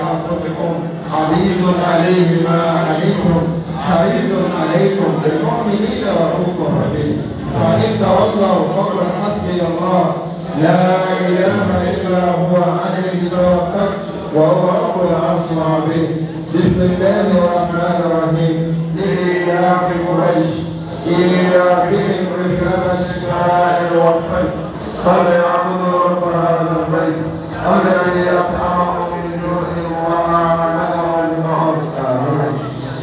أنفسكم عزيز عليه ما عليكم حريص عليكم بالمؤمنين رؤوف رحيم فإن تولوا فقل حسبي الله لا إله إلا هو عليه توكلت وهو رب العرش العظيم بسم الله الرحمن الرحيم لإيلاف قريش إيلافهم رحلة الشتاء والصيف فليعبدوا رب هذا البيت الذي أطعمهم من جوع وآمنهم من خوف آمين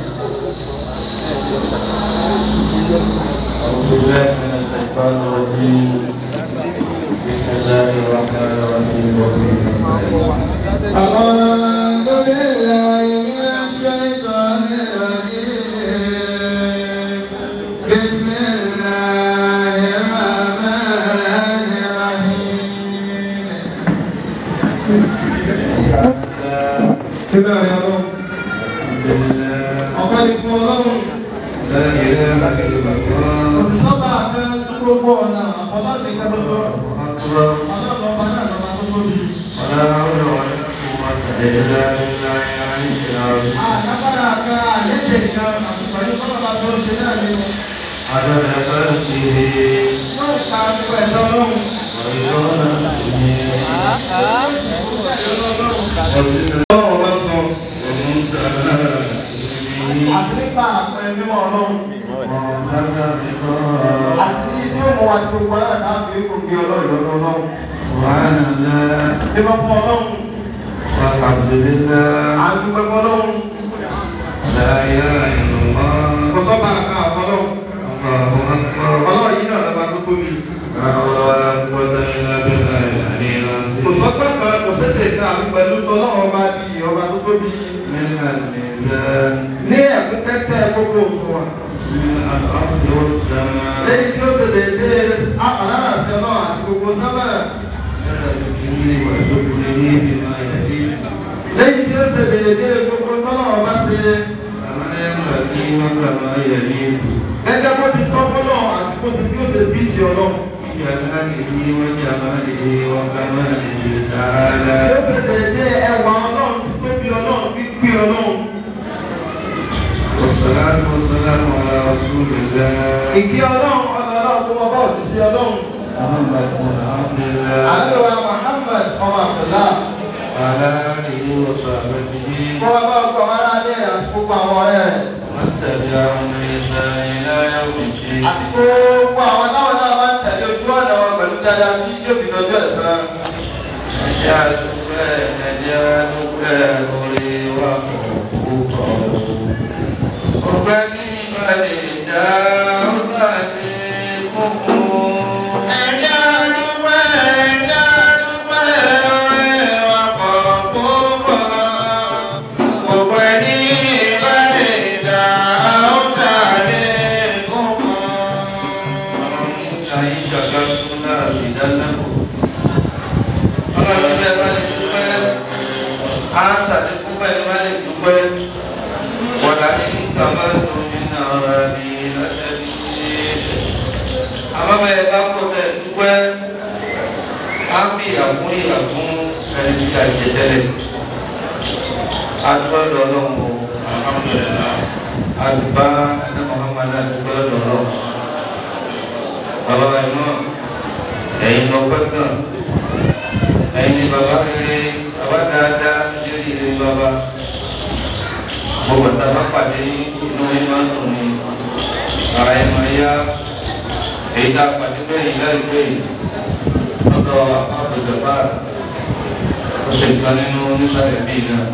أعوذ بالله من الشيطان الرجيم بسم الله الرحمن الرحيم أعوذ بالله من الشيطان الرجيم بسم الله الرحمن الرحيم Kíbẹ̀ rẹ̀ lọ, ọ̀pẹ́ ìfún ọlọ́run, òṣìṣọ́bà kan gbogbo ọ̀nà ọlọ́dún ìkẹ́lọ́gbọ́, ọlọ́run ọba náà lọ́ba tó tóbi. Àlágbára kan àlékè kan àti pẹ̀lú kọ́lọ́ba tó ṣe náà ni wọ́n ìka gbogbo ẹ̀dọ́ ọlọ́run. Ọlọ́run bá sọ, àti nípa àpẹẹrẹ mímọ́ ọlọ́run. Àti ní tí ó mọ̀ wá tí gbogbo aláàdá láàbí kò gbé ọlọ́run lọ́dọ̀ ọlọ́run. Mímọ́ fún ọlọ́run, à ń dúpẹ́ fún ọlọ́run. Kò sọ́ba àká àfọlọ́run. Ọlọ́run yìí náà lọ́ba tó tóbi. Kò sọ́gbà kan kò sẹ́sẹ̀ kan àti pẹ̀lú tọ́lọ́run ọba bí ọba tó tóbi. Ní ẹ̀kún kẹ́kẹ́ gbogbo òṣùwọ̀n. Lẹ́yìn tí ó ṣe dédé àpàlára àti ọlọ́run àti gbogbo sábà. Lẹ́yìn tí ó ṣe dédé gbogbo tọ́lọ́run ọba ṣe. Gẹ́gẹ́ bó ti tọ́ fọ́lọ́run àti bó ti bí ó ṣe bí ti ọlọ́run. Tí ó ṣe dédé ẹwà ọlọ́run tí tóbi ọlọ́run pípé ọlọ́run. والصلاة والسلام على رسول الله Ìkí ọlọ́run ọlọ́run tó wọ́n bá òṣìṣẹ́ ọlọ́run. محمد بن عبد الله Àlẹ́wà Muhammad ọmọ Abdullah. وعلى آله وصحبه Kó wá bá ọkọ̀ wọn alẹ́ rẹ̀ àti gbogbo àwọn ọ̀rẹ́ rẹ̀. ومن تبعهم بإحسان إلى يوم الدين Àti gbogbo àwọn táwọn náà máa ń tẹ̀lé ojú ọ̀nà wọn pẹ̀lú dáadáa tí yóò fi lọ́jọ́ ẹ̀san. Ẹjẹ́ àdúgbẹ́ ẹjẹ́ àdúgbẹ́ orí wa kò púpọ̀. Ọgbẹ́ ní ìbàlẹ̀ ìdá ọ̀tá ní kókó. Ẹ̀jẹ̀ àdúgbò ẹ̀jẹ̀ àdúgbò ọ̀rẹ́ wa pọ̀ púpọ̀. Gbogbo ẹni ìbálẹ̀ ìdá ọ̀tá ní kókó. Adúgbò lọ́wọ́ alhamdulillah. Adúgbò ẹni Muhammad adúgbò lọ́wọ́ bàbá wa iná ẹ̀yin lọ pẹ́ gan ẹ̀yin ni bàbá rere bàbá dáadáa lórí ire bàbá gbogbo tá a bá pàdé inú yín máa ń dùn ní ara ẹ̀ máa yá èyí tá a pàdé bẹ́ẹ̀ yìí láìpẹ́ yìí lọ́dọ̀ àbùdàbà ó ṣe nǹkan nínú nísàlẹ̀ bíi náà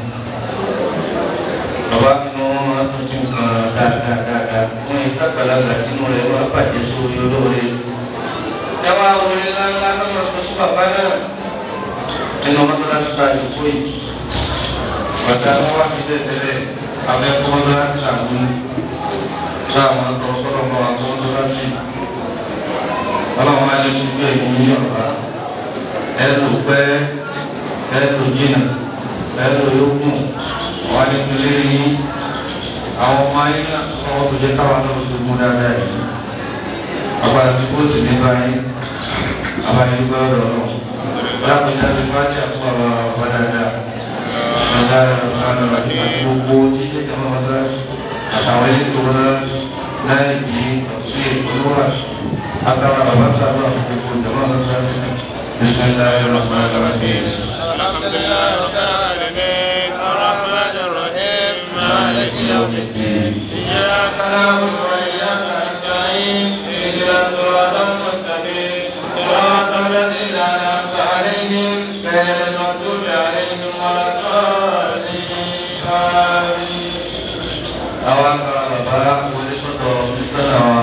bàbá nínú wọn máa tún sí nǹkan dáadáa dáadáa wọn yìí sàgbàlagbà nínú rẹ̀ wọ́n á bàjẹ́ sórí olóore ẹ wá orin ńláńlá lọ́nà tó sí bàbá náà nínú mọ́tòlásí bá yòókù yìí bàtà wọn wá sí tẹ́tẹ́lẹ̀ abẹ́kọ́ mọ́tòlásí làwọn sáwọn ọ̀tọ̀ sọ́dọ̀ mọ́ àwọn mọ́tòlásí ọlọ́run á lè ṣubú ẹ̀yìn ní ọ̀rá ẹ lò pẹ́ ẹ lò jìnnà ẹ lò yókùn wọn ní pẹ̀lẹ́ yìí àwọn ọmọ ayé náà ọwọ́ tó jẹ́ káwọn náà tó mú dáadáa yìí agbára tí kò sì ní báyìí àbáyé gbọ́dọ̀ lọ lápẹjá ti bá jà fún àwọn ọba dáadáa gbogbo jíjẹ jama wàlá àtàwọn ilé tó wọlé láì bí ọ̀sẹ̀ ìpolówó àtàwọn bàbá sábà gbogbo jama wàlá بسم الله الرحمن الرحيم الحمد لله رب العالمين الرحمن الرحيم مالك يوم الدين إياك نعبد وإياك نستعين اهدنا الصراط المستقيم صراط الذين أنعمت عليهم غير المغضوب عليهم ولا الضالين آمين àwọn akara bàbá wọlé sọ́dọ̀ mísítọ́nà wa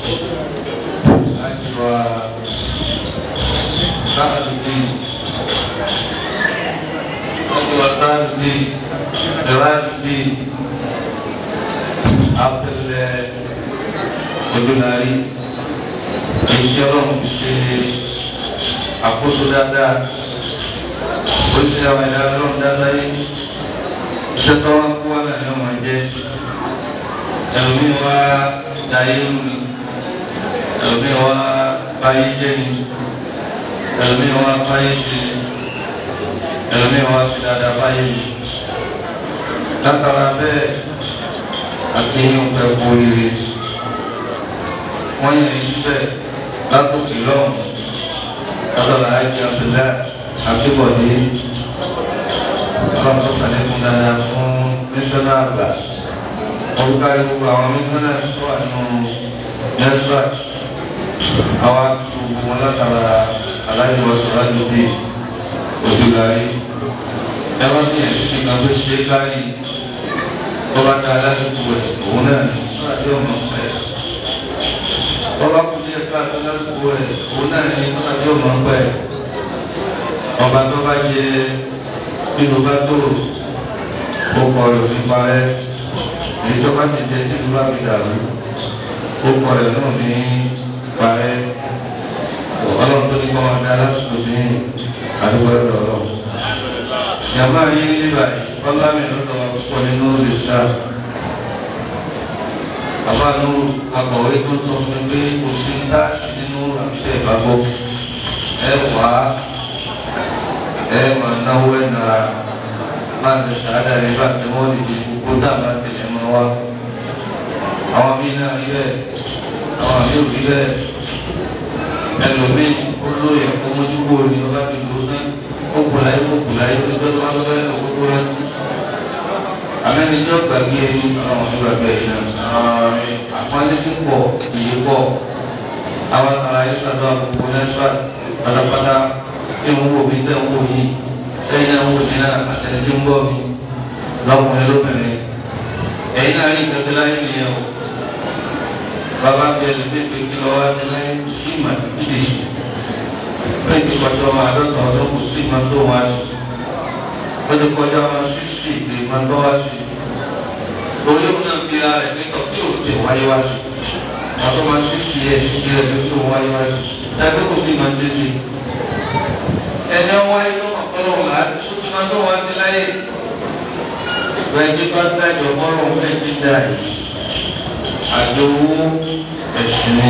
láti wá sáàdùdì láti wá sáàdùdì ìrádùdì àpẹẹrẹ ojúlárí èyí ọlọ́run fi ṣe àkóso dáadáa oríṣiríṣi àwọn ẹ̀dá ọlọ́run dáadáa yìí iṣẹ́ tó wá kó wá náà ni wọ́n máa jẹ́ ẹlòmíì wá dayé lu ni ẹlòmíì wá báyé jẹ ni ẹlòmíì wá báyé ṣe ni ẹlòmíì wá fi dáadáa báyé ni látara bẹ́ẹ̀ akéyìn pẹ́ kó ire wọ́n yẹ ní síbẹ̀ látòkè lọ́hùn látọ̀lá ayé abdullahi akébọ̀dé ọlọ́run tó sàlẹ̀ fún dáadáa fún mísọ́nà àgbà orúkọ gbogbo àwọn mímúnà tó wà nínú nẹ́sírà àwa tó gbogbo wọn látara aláìwọ sọ̀rọ̀ àdúgbò ojúlárí ẹwọ́n ní ẹ̀sìn nígbà tó ṣe é kárí tó bá dá aládùúgbò ẹ̀ òun náà ní sọ́ra tí ó mọ̀ pẹ́ ọba kù ní ẹ̀ka aládùúgbò ẹ̀ òun náà ní sọ́ra tí ó mọ̀ pẹ́ ọba tó bá yẹ nínú bá tó o kọ̀ ọ́ lòdì parẹ́ èyí tó bá ti jẹ tí ìlú bá fi dàrú ó kọ rẹ náà ní parẹ́ ọlọ́run tó ní kọ́ wọn dá lásìkò ní àdúgbò ẹ̀rọ ọlọ́run. yàrá yìí nígbà yìí ọlá mi lọ́dọ̀ púpọ̀ nínú ìṣá. bàbá nù akọ̀wé tó sọ fún mi pé kò sí táàsì nínú àbíṣe ìbábọ̀ ẹ wà á ẹ máa náwó ẹ̀ nara máa ń ṣàádà nígbà tí wọ́n lè di gbogbo dábàá tẹ̀lé mọ́ wa. àwọn míì náà rí bẹ́ẹ̀ àwọn míì ò rí bẹ́ẹ̀ ẹlòmíì olóyè ọmọdúgbò ni ọba fi lò ní kókòláyé kókòláyé tó tó wá lọ́wọ́ ẹ̀ lọ́kókó rántí. amẹ́nijọ́ gbàgbé ẹni àwọn ọmọ gbàgbé ẹ̀yìn náà àpọ́nlé tí pọ̀ iye pọ̀ àwọn ará yìí sọ̀rọ̀ àkókò nẹ́sà pátápátá tí ń wò mí tẹ́ ń wò yìí sẹ́yìn náà ń wò mí náà àtẹnudí ń bọ̀ mí lọ́kùnrin lóbìnrin ẹ̀yin náà rí ìtọ́jú láyé nìyẹn o bàbá bẹ lóde pé kí lọ́wọ́ á ti láyé sí ìmọ̀ títí lè ṣe bẹ́ẹ̀ ti kọjá ọmọ àádọ́ta ọdún kò sí ìmọ̀ tó wá sí wọ́n ti kọjá ọmọ sísì lè máa tọ́ wá sí torí òun náà fi ara rẹ̀ nítorí tí òun ti wáyé wá sí àtọ́ máa sísì ẹ̀ sísì ẹ̀ tó tó wáyé wá sí ẹgbẹ́ kò sí ìmọ̀ títí ẹni wáyé ló mọ̀ kọ́ lọ́wọ́ láti tó ti máa tó wá sí láyé bẹ́ẹ̀ni bá dájọ́ bọ́rọ̀ fẹ́ dídá yìí àjọ owó ẹ̀sìn ni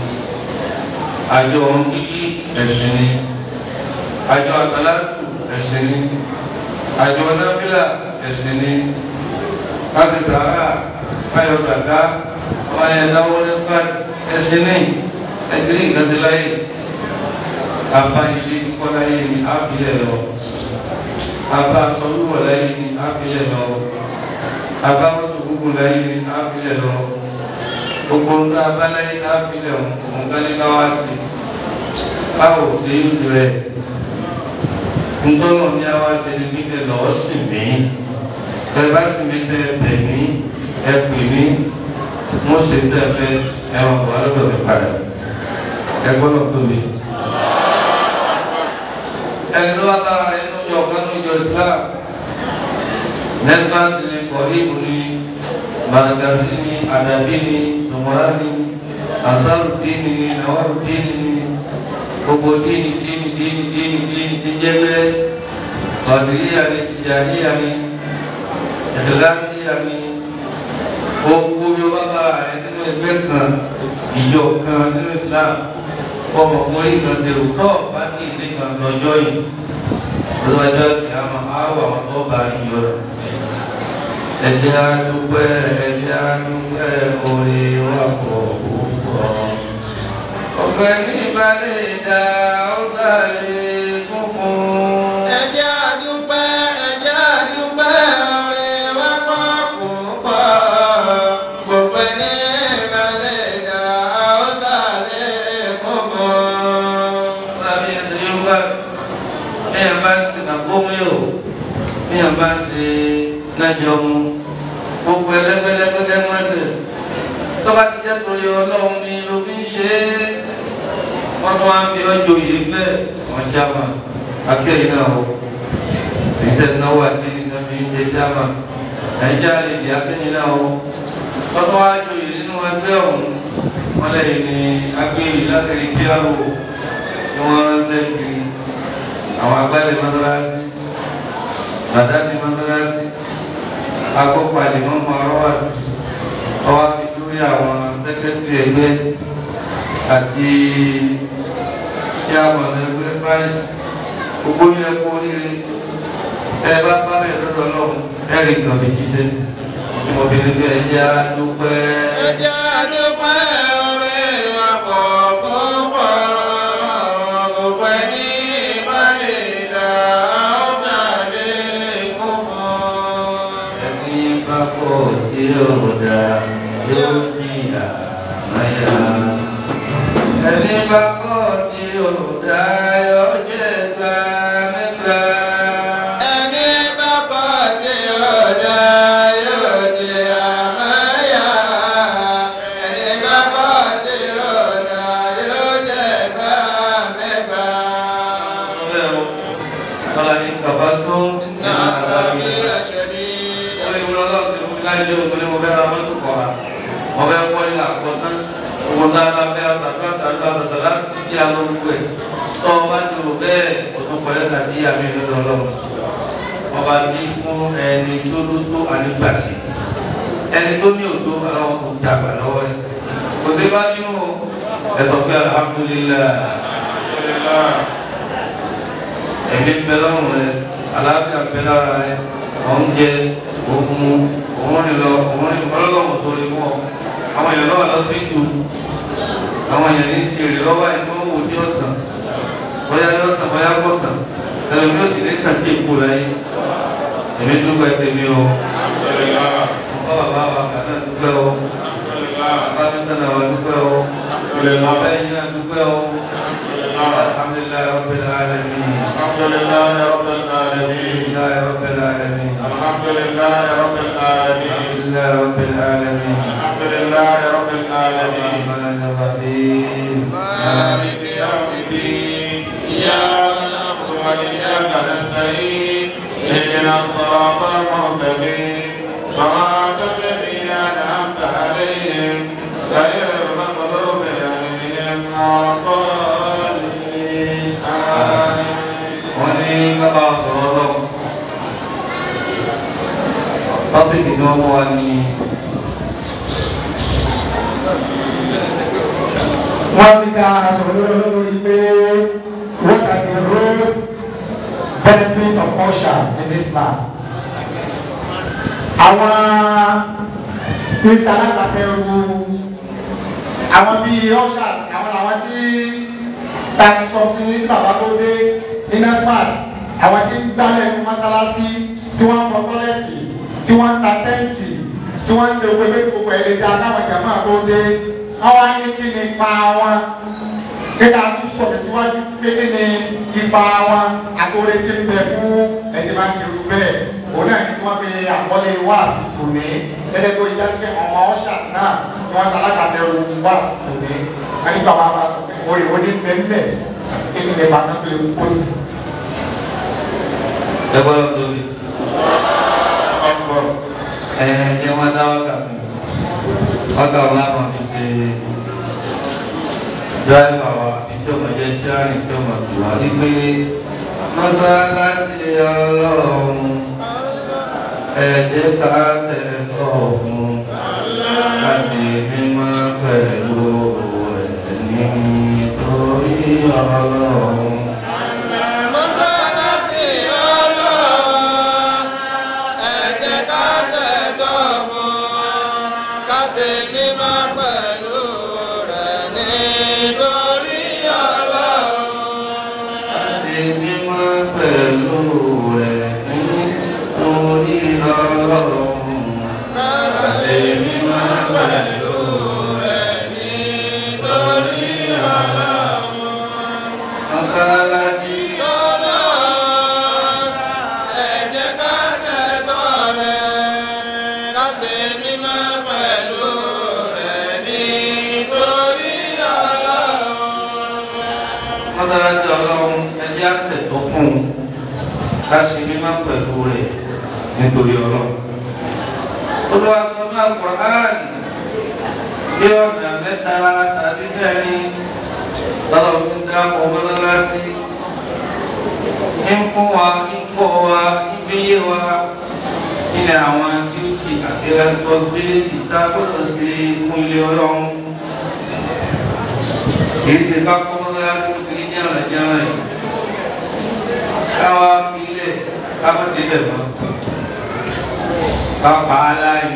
àjọ ọ̀hún kíkí ẹ̀sìn ni àjọ àtàlátù ẹ̀sìn ni àjọ nábìlà ẹ̀sìn ni láti sàárà káyọ̀ kàkà wáyé dáwọ́ nípa ẹ̀sìn ni ẹ̀dínlẹ̀ ìgbàdínláyè àbáyé kọ́láyé ni ábílẹ̀ lọ aba sọlúwọ̀ láyé ní ápilẹ̀ lọ aba mọ́tò gbogbo láyé ní ápilẹ̀ lọ gbogbo ńlá abáláyé ní ápilẹ̀ òǹkálíkà wá sí báwo ṣe ń rẹ̀ ńtọ́nà ní àwa ṣe ní kíkẹ́ lọ́wọ́ sì mí bẹ́ẹ̀ bá sì mí tẹ́ bẹ̀ mí ẹ pè mí mo ṣe tẹ́ fẹ́ ẹ wà wà lọ́dọ̀ mi padà ẹ gbọ́dọ̀ tóbi ẹni tó bá bá rẹ̀ nínú ìjọ kan nínú ìjọ Islam nesbat ni kọ̀ọ̀lìbù ni màdàgàsí ni àdàbí ni tòmọ́rá ni asárùdíni ni nàwárùdíni ni gbogbo díni díni díni díni díni ti jẹ́ bẹ́ẹ̀ kọ̀ọ̀dìríyà ni tìjàníyà ni ìdílásíyà ni gbogbo bí wọ́n bá rẹ̀ nínú ẹgbẹ́ kan ìjọ kan nínú Islam ọmọ ọmọ ìgbọ̀nsẹ̀ òótọ́ bá ní ìdí kan lọ́jọ́ yìí lọ́jọ́ ìyáma àwọn àwọn tó bá yín yọ rẹ̀. ẹ̀jẹ̀ àdúpẹ́ ẹ̀jẹ̀ àdúpẹ́ orí wa pọ̀ púpọ̀. ọ̀fẹ́ ní ìbálẹ̀ ìdá ọ̀gá lè kúnkún. Ẹ jẹ́ a dúpẹ́, ẹ jẹ́ a dúpẹ́, oore wa pọ̀ púpọ̀. Gbogbo ẹni ìbálẹ̀ ìdá ọ̀tá lè kúnkún. Lábí ẹsẹ̀ yóò bá bí ẹ̀ bá ṣe nàgbómi o bí ẹ̀ bá ṣe nájọ mu gbogbo ẹlẹ́gbẹ́lẹ́gbẹ́lẹ́ mọ́tẹ́s tọ́ba ti jẹ́ torí ọlọ́run ni ló fi ń ṣe é wọ́n tún wá ń fi ọjọ́ yìí bẹ́ẹ̀ wọ́n ṣáàmà akéyìn náà o èyí tẹ̀ náwó àti nígbà fi ń jẹ ṣáàmà nàìjíríà lè di akéyìn náà o wọ́n tún wá jọ yìí nínú ẹgbẹ́ ọ̀hún wọ́n lẹ́yìn ní akéyìn láti kíárò ni wọ́n ránṣẹ́ sí àwọn agbálẹ̀ mọ́tàlásí bàdánì mọ́tàlásí akópa àdìmọ́ mọ́ ọ̀rọ̀ wá sí ọwọ́ fi lórí àwọn sẹ́kẹ́tìrì ẹgbẹ́ àti tí a mọ̀ lẹ́gbẹ́ báyìí gbogbo yẹn kú oríire ẹ bá bá mi lọ́dọ̀ lọ́hùn ẹ̀rì kan lè jíṣẹ́ ọmọbìnrin bí ẹ̀jẹ̀ á dúpẹ́. Ẹ jẹ́ a dúpẹ́, oore wa pọ̀ púpọ̀. Gbogbo ẹni ìbálẹ̀ ìdá ọ̀tá lè kúnkún. ẹni bá pọ̀ tí ó dá yóò jìyà máyà. ẹni bá pọ̀ tí ó dá yóò jẹ́ gbà mẹ́ta. Ẹni bá kọ̀ tí ó dá yóò jẹ àmáyà. Ẹni bá kọ̀ tí ó dá yóò jẹ gbà mẹ́gbà. Kọ́lá ní kàbá tó ń Iná àbí àṣẹrí. Orí ìwúrọ̀ lọ́wọ́ ti fún mi láyé lé òkú ní mo fẹ́ ra mọ́tò kọ̀ ha. Mo fẹ́ kọ́ ilé àkọ́tán. Owó náà la fẹ́ àtàkùn àtàkùn àtàkùn láti kí a lórí wẹ̀. Tọ́ ọ bá ti rò bẹ́ẹ̀, o tún kọ́ lẹ́tà sí àmì ìlú ọlọ́run. Ọba ní fún ẹni tó ló tó ànígbàsí. Ẹni tó ní òtó àwọn kò jà bà lọ́wọ́ rẹ̀. Kò sí bá nínú ẹ̀sọ̀ pé alhamdulillah. Ẹ̀mí bẹ lọ́rùn rẹ̀, àlàáfíà bẹ lára rẹ̀, oúnjẹ, òkun, òun rìn lọ, òun rìn ọlọ́lọ́wọ́ tó lè mọ́. Àwọn èèyàn náà lọ sí ìlú. Àwọn èèyàn ní ṣe èrè lọ́wọ́ ìlú owó ní ọ̀sán. Bóyá ní ọ̀sán, bóyá kọ̀sán. Ẹ̀rọ mi ò sì ní kàkí èkó láyé. Èmi dúpẹ́ tèmi o. Ọ̀pọ̀ bàbá wa kà náà dúpẹ́ o. Bàbá mi sọ̀nà wa dúpẹ́ o. Bàbá yìí náà dúpẹ́ o. Alhamdulilayi Rabbil alamin. الحمد لله رب العالمين Alhamdulilayi Rabbil alamin. الحمد لله رب العالمين Alhamdulilayi Rabbil alamin. الحمد لله رب العالمين الرحمن الرحيم. مالك يوم الدين إياك نعبد وإياك نستعين اهدنا الصراط المستقيم صراط الذين أنعمت عليهم غير المغضوب عليهم ولا الضالين آمين wọ́n ní bàbá sọ̀rọ̀ lọ. Tọ́pìkì ni wọ́n mú wa ní wọ́n ti ká sọ̀rọ̀ lórí lórí pé what are the roles benefit of usher in Islam. àwọn tí sàlágbàtẹ̀rù àwọn bíi ushers àwọn àwọn tí ta sọ fún ní bàbá tó dé ní nasfat àwọn tí ń gbálẹ̀ ní mọ́sálásí tí wọ́n ń fọ tọ́lẹ̀tì tí wọ́n ń ta tẹ́ǹtì tí wọ́n ń ṣe owó ẹgbẹ́ gbogbo ẹ̀ lè dá káwọn jàmáà tó dé wọ́n wá ní kí ni ipa wọn kéka tún sọ̀rọ̀ síwájú pé kí ni ipa wọn àtòrè tí ń bẹ fún ẹ̀jẹ̀ máa ń ṣe irú bẹ́ẹ̀ òun náà ní tí wọ́n fi àkọlé wáàsí tòní gẹ́gẹ́ bí ìjà pé ọmọ ọ̀ṣà náà ni wọ́n ṣalágbàtẹ̀rù wáàsí tòní wọ́n ní bàbá wa sọ pé orí òní bẹ́ẹ̀ àti kí ni ìbá kan tó lè kó sí. ẹgbẹ́ lórí. Ẹ jẹ́ wọ́n dá ọkà fún mi. Ọkà wọn láwọn fi ṣe dráìvà wa ìjọba jẹ́ tíárì ìjọba tù wá wípé mọ́sálásí ọlọ́run ẹ̀jẹ̀ ká tẹ̀kọ̀ fún láti mímọ́ pẹ̀lú ẹ̀ní torí ọlọ́run. mọ́sálásí nítorí ọlọ́run Láti mímọ́ pẹ̀lú rẹ̀ nítorí ọlọ́run. mọ́sálásí Ọlọ́run, ẹ jẹ́ ká ṣẹ̀tọ́ rẹ̀, ká ṣe mímọ́ pẹ̀lú rẹ̀ nítorí ọlọ́run. mọ́sálásí ọlọ́run ẹjẹ́ àṣẹ tó fún un ká ṣe mímọ́ pẹ̀lú rẹ̀ nítorí ọlọ́run. olúwa sọ náà Qur'an bí ọ̀nà mẹ́ta tàbí mẹ́rin lọ́dọ̀ fi ń dáàbò mọ́sálásí ń fún wa ń kọ́ wa ń fi yé wa ilẹ̀ àwọn duty àti responsibility tá a gbọ́dọ̀ ṣe fún ilé ọlọ́run kì í ṣe ká kọ́ mọ́sálásí ní jàǹdàjàǹdà yìí káwa filẹ̀ káwa débẹ̀ mọ́ ká pa á láàyè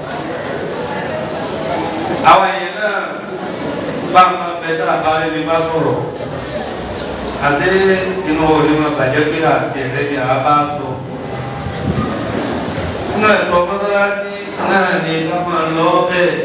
àwọn èèyàn náà bá máa bẹ tá a bá rí ni bá sọ̀rọ̀ àti inú òní wọn bàjẹ́ pé àti ẹ̀rẹ́ ni a bá sọ nínú ẹ̀tọ́ mọ́sálásí náà ni ká máa lọ bẹ́ẹ̀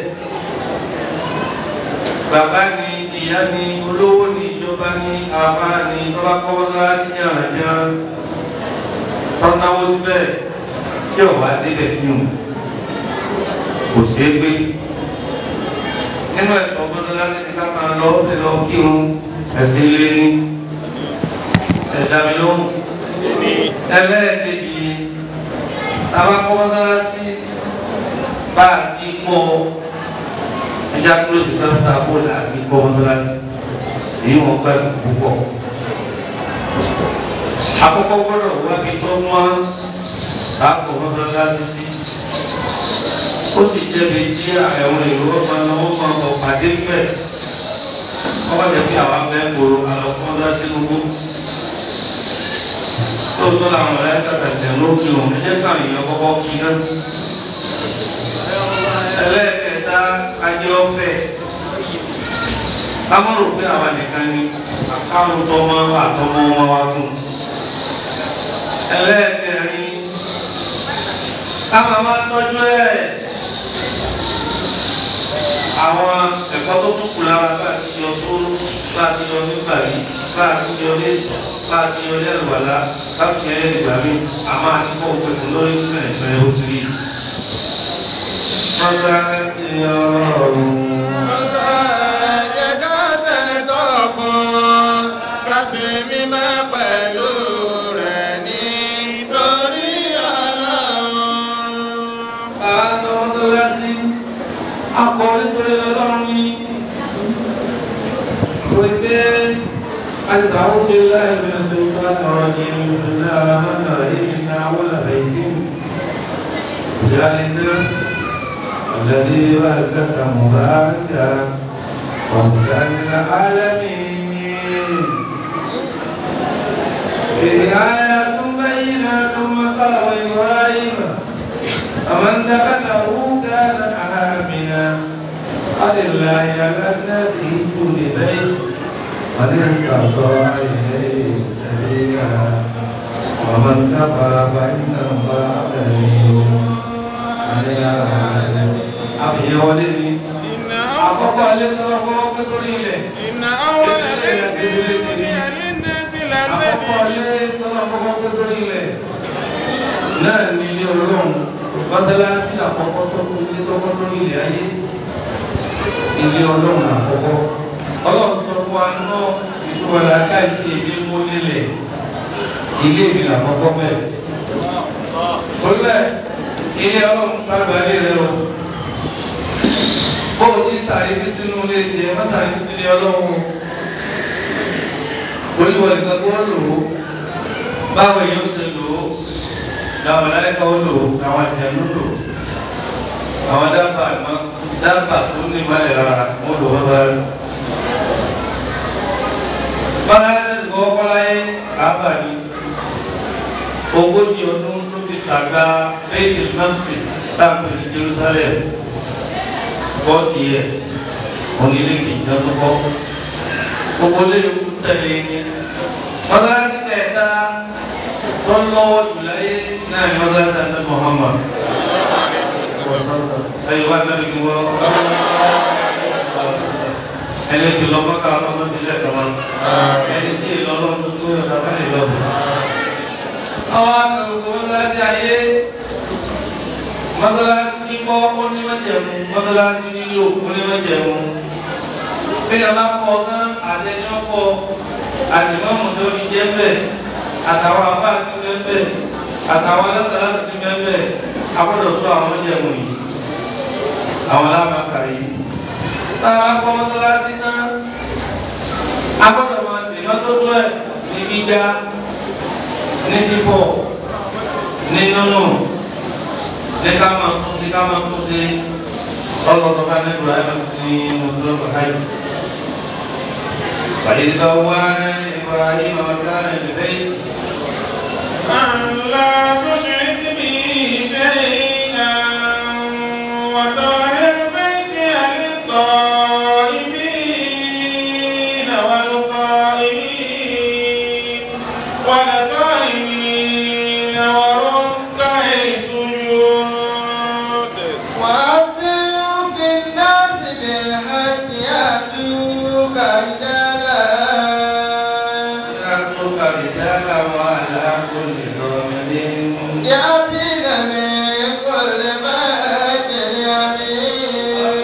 bàbá ni ìyá ni olówó ni ìjọba ni àbá ni tọ́lá kọ́wọ́lá ní àràjá tọ́náwó síbẹ̀ tí ọ̀wá débẹ̀ fún un kò ṣeé gbé nínú ẹ̀tọ́ gbọ́dọ̀lá ní ká máa lọ ọ́ lọ kírun ẹ̀sìn ilé ní ẹ̀dá mi lóhùn ẹlẹ́ẹ̀kejì táwa kọ́wọ́lá sí bá a ti kọ́ ẹja kúrò sí sáfà bóòlù àti kọ́ mọ́sálásí èyí wọn gbà púpọ̀. Àkọ́kọ́ gbọ́dọ̀ wá bí tó mọ́ àpò mọ́sálásí sí. Ó sì jẹ́bi tí àwọn èrò ọmọ náà máa bọ̀ pàdé bẹ̀. Wọ́n jẹ́ kí àwọn abẹ́ gbòòrò àlọ́ fún ọdún sínú gbó. Tóòtọ́ làwọn ọ̀rẹ́ kàtàkì lókè òun ẹ̀jẹ̀ káwọn èèyàn kọ́kọ́ kí náà. Ẹlẹ́ẹ̀kẹta ajé ọ̀fẹ́ káwọn rò pé àwa nìkan ni káwọn tọmọ àtọmọ wọn wá fún ẹlẹ́ẹ̀kẹrin káwọn máa tọ́jú ẹ̀ àwọn ẹ̀kọ́ tó tún kù lára bá a ti yọ sóró bá a ti yọ nígbà rí bá a ti yọ lẹ́sọ̀ bá a ti yọ lẹ́rùbàlá bá a ti yọ lẹ́rùbà mí àmọ́ àdìpọ̀ òpèkùn lórí ìpẹ̀lẹ̀ ó ti rí. mọ́sálásí ọlọ́run. Jẹ́ ká ṣẹ̀tọ́ fún ká ṣe mímọ́ pẹ̀lú rẹ̀ nítorí ọlọ́run. Àwọn mọ́sálásí akọ nítorí ọlọ́run ní wípé àìsàn òkè láì mẹ́sàn ìgbà ọ̀rọ̀ ní ìrìnlẹ̀ àmàlà ìrìnlẹ̀ àwọn àìsí ìjálẹ̀dẹ́ الذي باركك مباركا وهدى للعالمين فيه آيات بينات مقام إبراهيم فمن دخله كان آمنا ولله على الناس كل بيت من استطاع إليه سبيلا ومن كفر فإن الله غني عن العالمين àbíyẹn wọlé ni àkọ́kọ́ alẹ́ tó wá fọwọ́ pé sórí ilẹ̀ إن أول بيت بني للناس àkọ́kọ́ للذي alẹ́ tó wá fọwọ́ pé sórí ilẹ̀ náà ní ilé ọlọ́run mọ́sálásí àkọ́kọ́ tó kú ilé tó kọ́ lórí ilẹ̀ ayé ilé ọlọ́run àkọ́kọ́ ọlọ́run sọ fún wa náà ìtura làákà ìdí èmi mú nílẹ̀ ilé mi làkọ́kọ́ bẹ́ẹ̀ olùbẹ̀ ilé ọlọ́run bá gbalẹ̀ rẹ o bó o ti sàrí bí sínú ilé tiẹ̀ má sàrí bí sínú ọlọ́run olùwọ̀ nìkan tó lò ó báwo yóò ṣe lò ó làwọn aláìka ó lò ó làwọn àjẹnú lò ó àwọn dábàá àmọ́ dábàá tó ní ìmọ̀lẹ̀ rárá wọ́n lò wọ́n bá rẹ̀. bọ́lá ẹ̀ gbọ́ bọ́lá yẹn kábà ní ogójì ọdún ló fi sàgbà bẹ́ẹ̀ni mọ́tì táàpù ní Jerusalem forty years onílé kìjọ tó kọ́ gbogbo lè tẹ̀lé ní bọ́lá ẹ̀ kẹta tó lọ́wọ́ jùláyé náà ni wọ́n dáná ní Muhammad ẹ̀yìn wá náà ni wọ́n ẹni tí lọ́kọ́ ká ọlọ́mọ ti lẹ́kọ̀ọ́ wọn ẹni tí ìlọ́lọ́ tó tó yọ̀ dábàá lè lọ. àwọn akẹ́kọ̀ọ́ wọn láti ayé mọ́tàlásí kíkọ́ onímọ̀jẹ̀mú mọ́tàlásí nílò onímọ̀jẹ̀mú bí a bá kọ́ náà àtẹnuyọ́kọ́ àtìmọ́mù tó ní jẹ́ bẹ́ẹ̀ àtàwọn afá ti bẹ́ẹ̀ bẹ́ẹ̀ àtàwọn alásàlá ti bẹ́ẹ̀ bẹ́ẹ̀ agbọ́dọ̀ sọ àwọn oúnjẹ̀mú yìí àwọn alábàákà yìí táwọn akọ́ mọ́tàlásí náà agbọ́dọ̀ máa sì mọ́tótó ẹ̀ ní gbígbá ní bíbọ̀ ní nínú ní ká máa tún sí ká máa tún sí ọlọ́dọ̀ bá ní ìbúra ní mùsùlùmí káyọ̀. فإذ بوأنا لإبراهيم مكان البيت أن لا تشرك بي شيئا وطهر بيتي للطائفين والقائمين والقائمين وركع السجود وأذن في الناس بالحج يأتوك رجالا يأتوك رجالا وعلى كل ضامر يأتين من كل بيت يمين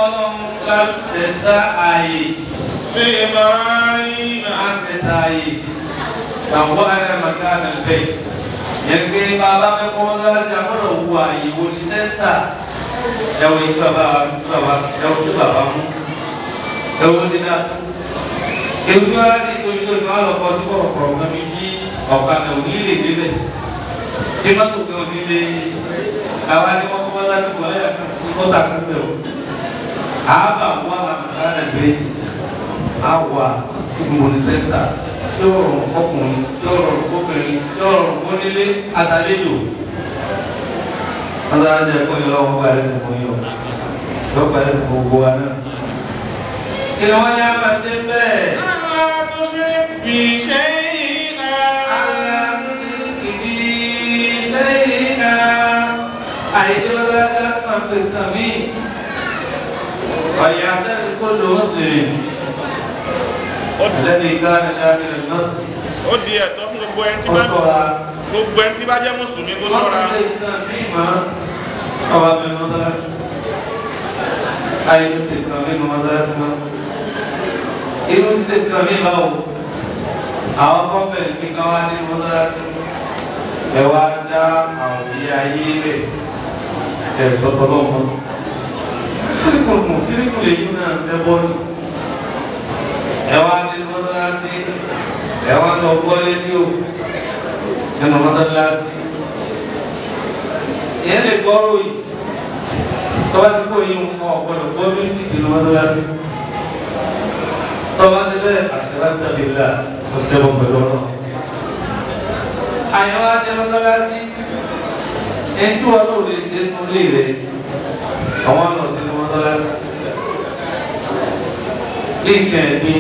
لإبراهيم بوأنا مكان البيت yẹnke bàbá mi kọ́ ọ́nà àgbọ̀dọ̀ wu àyèwò ní sẹ́ńtà ẹ̀wọ̀n yìí bàbá bàbá ẹ̀wọ̀n tó bàbá mú ẹ̀wọ̀n ní náà ewu wa ni tóbi tó ìfọ̀ àlọ́ kọ́ sí kọ̀ọ̀kọ̀rọ̀ kan mi jí ọ̀kadà òní lè débẹ̀ bí má tó kẹ́ òní lè àwa ni wọ́n kọ́ láti wọ̀ ẹ́ kọ́tà kúndẹ̀ o àbà wà làmàlà bẹ́ẹ̀ àwà ìmọ̀lẹ́ sẹ́ńtà yóò rọrùn ọkùnrin yóò rọrùn obìnrin yóò rọrùn onílé àtàlejò adájọ́ ẹ̀kọ́ yìí lọ́wọ́ gba ẹ̀sìn fún yìí o yóò gba ẹ̀sìn fún gbogbo wa náà. kí ni wọ́n yá máa ṣe bẹ́ẹ̀. أن لا تشرك بي شيئا فليعتذر كل مسلم الذي كان داخل المسجد ó di ẹ̀tọ́ fún gbogbo ẹni tí bá وصلى gbogbo ẹni tí bá jẹ́ mùsùlùmí kó ṣọ́ra irú ti kan mi bá wò àwọn kọ́fẹ̀ẹ́ ní ká wá ní mọ́sálásí ẹ wá dá àwọn ìyá ayé rẹ̀ ẹ̀ tọ́tọ́ lọ́mọ. kíríkùn kùn kíríkùn lè yí náà ẹ bọ́ọ̀lù ẹ wá ní mọ́sálásí ẹ wá lọ gbọ́ rédíò nínú mọ́sálásí ìyẹn lè gbọ́ ròyìn tọ́wá tí kò yí nǹkan ọ̀gbọ́dọ̀ gbọ́ mísíkì nínú mọ́sálásí tọ́wá ti bẹ́ẹ̀ àṣírátà lè là ó ṣẹ́wọ́ pẹ̀lú ọ̀nà. àyẹ̀wò àti mọ́sálásí ẹni tí wọn náà lè ṣe nínú ilé rẹ̀ àwọn ọ̀nà sínú mọ́sálásí. bí nǹkan ẹ̀gbin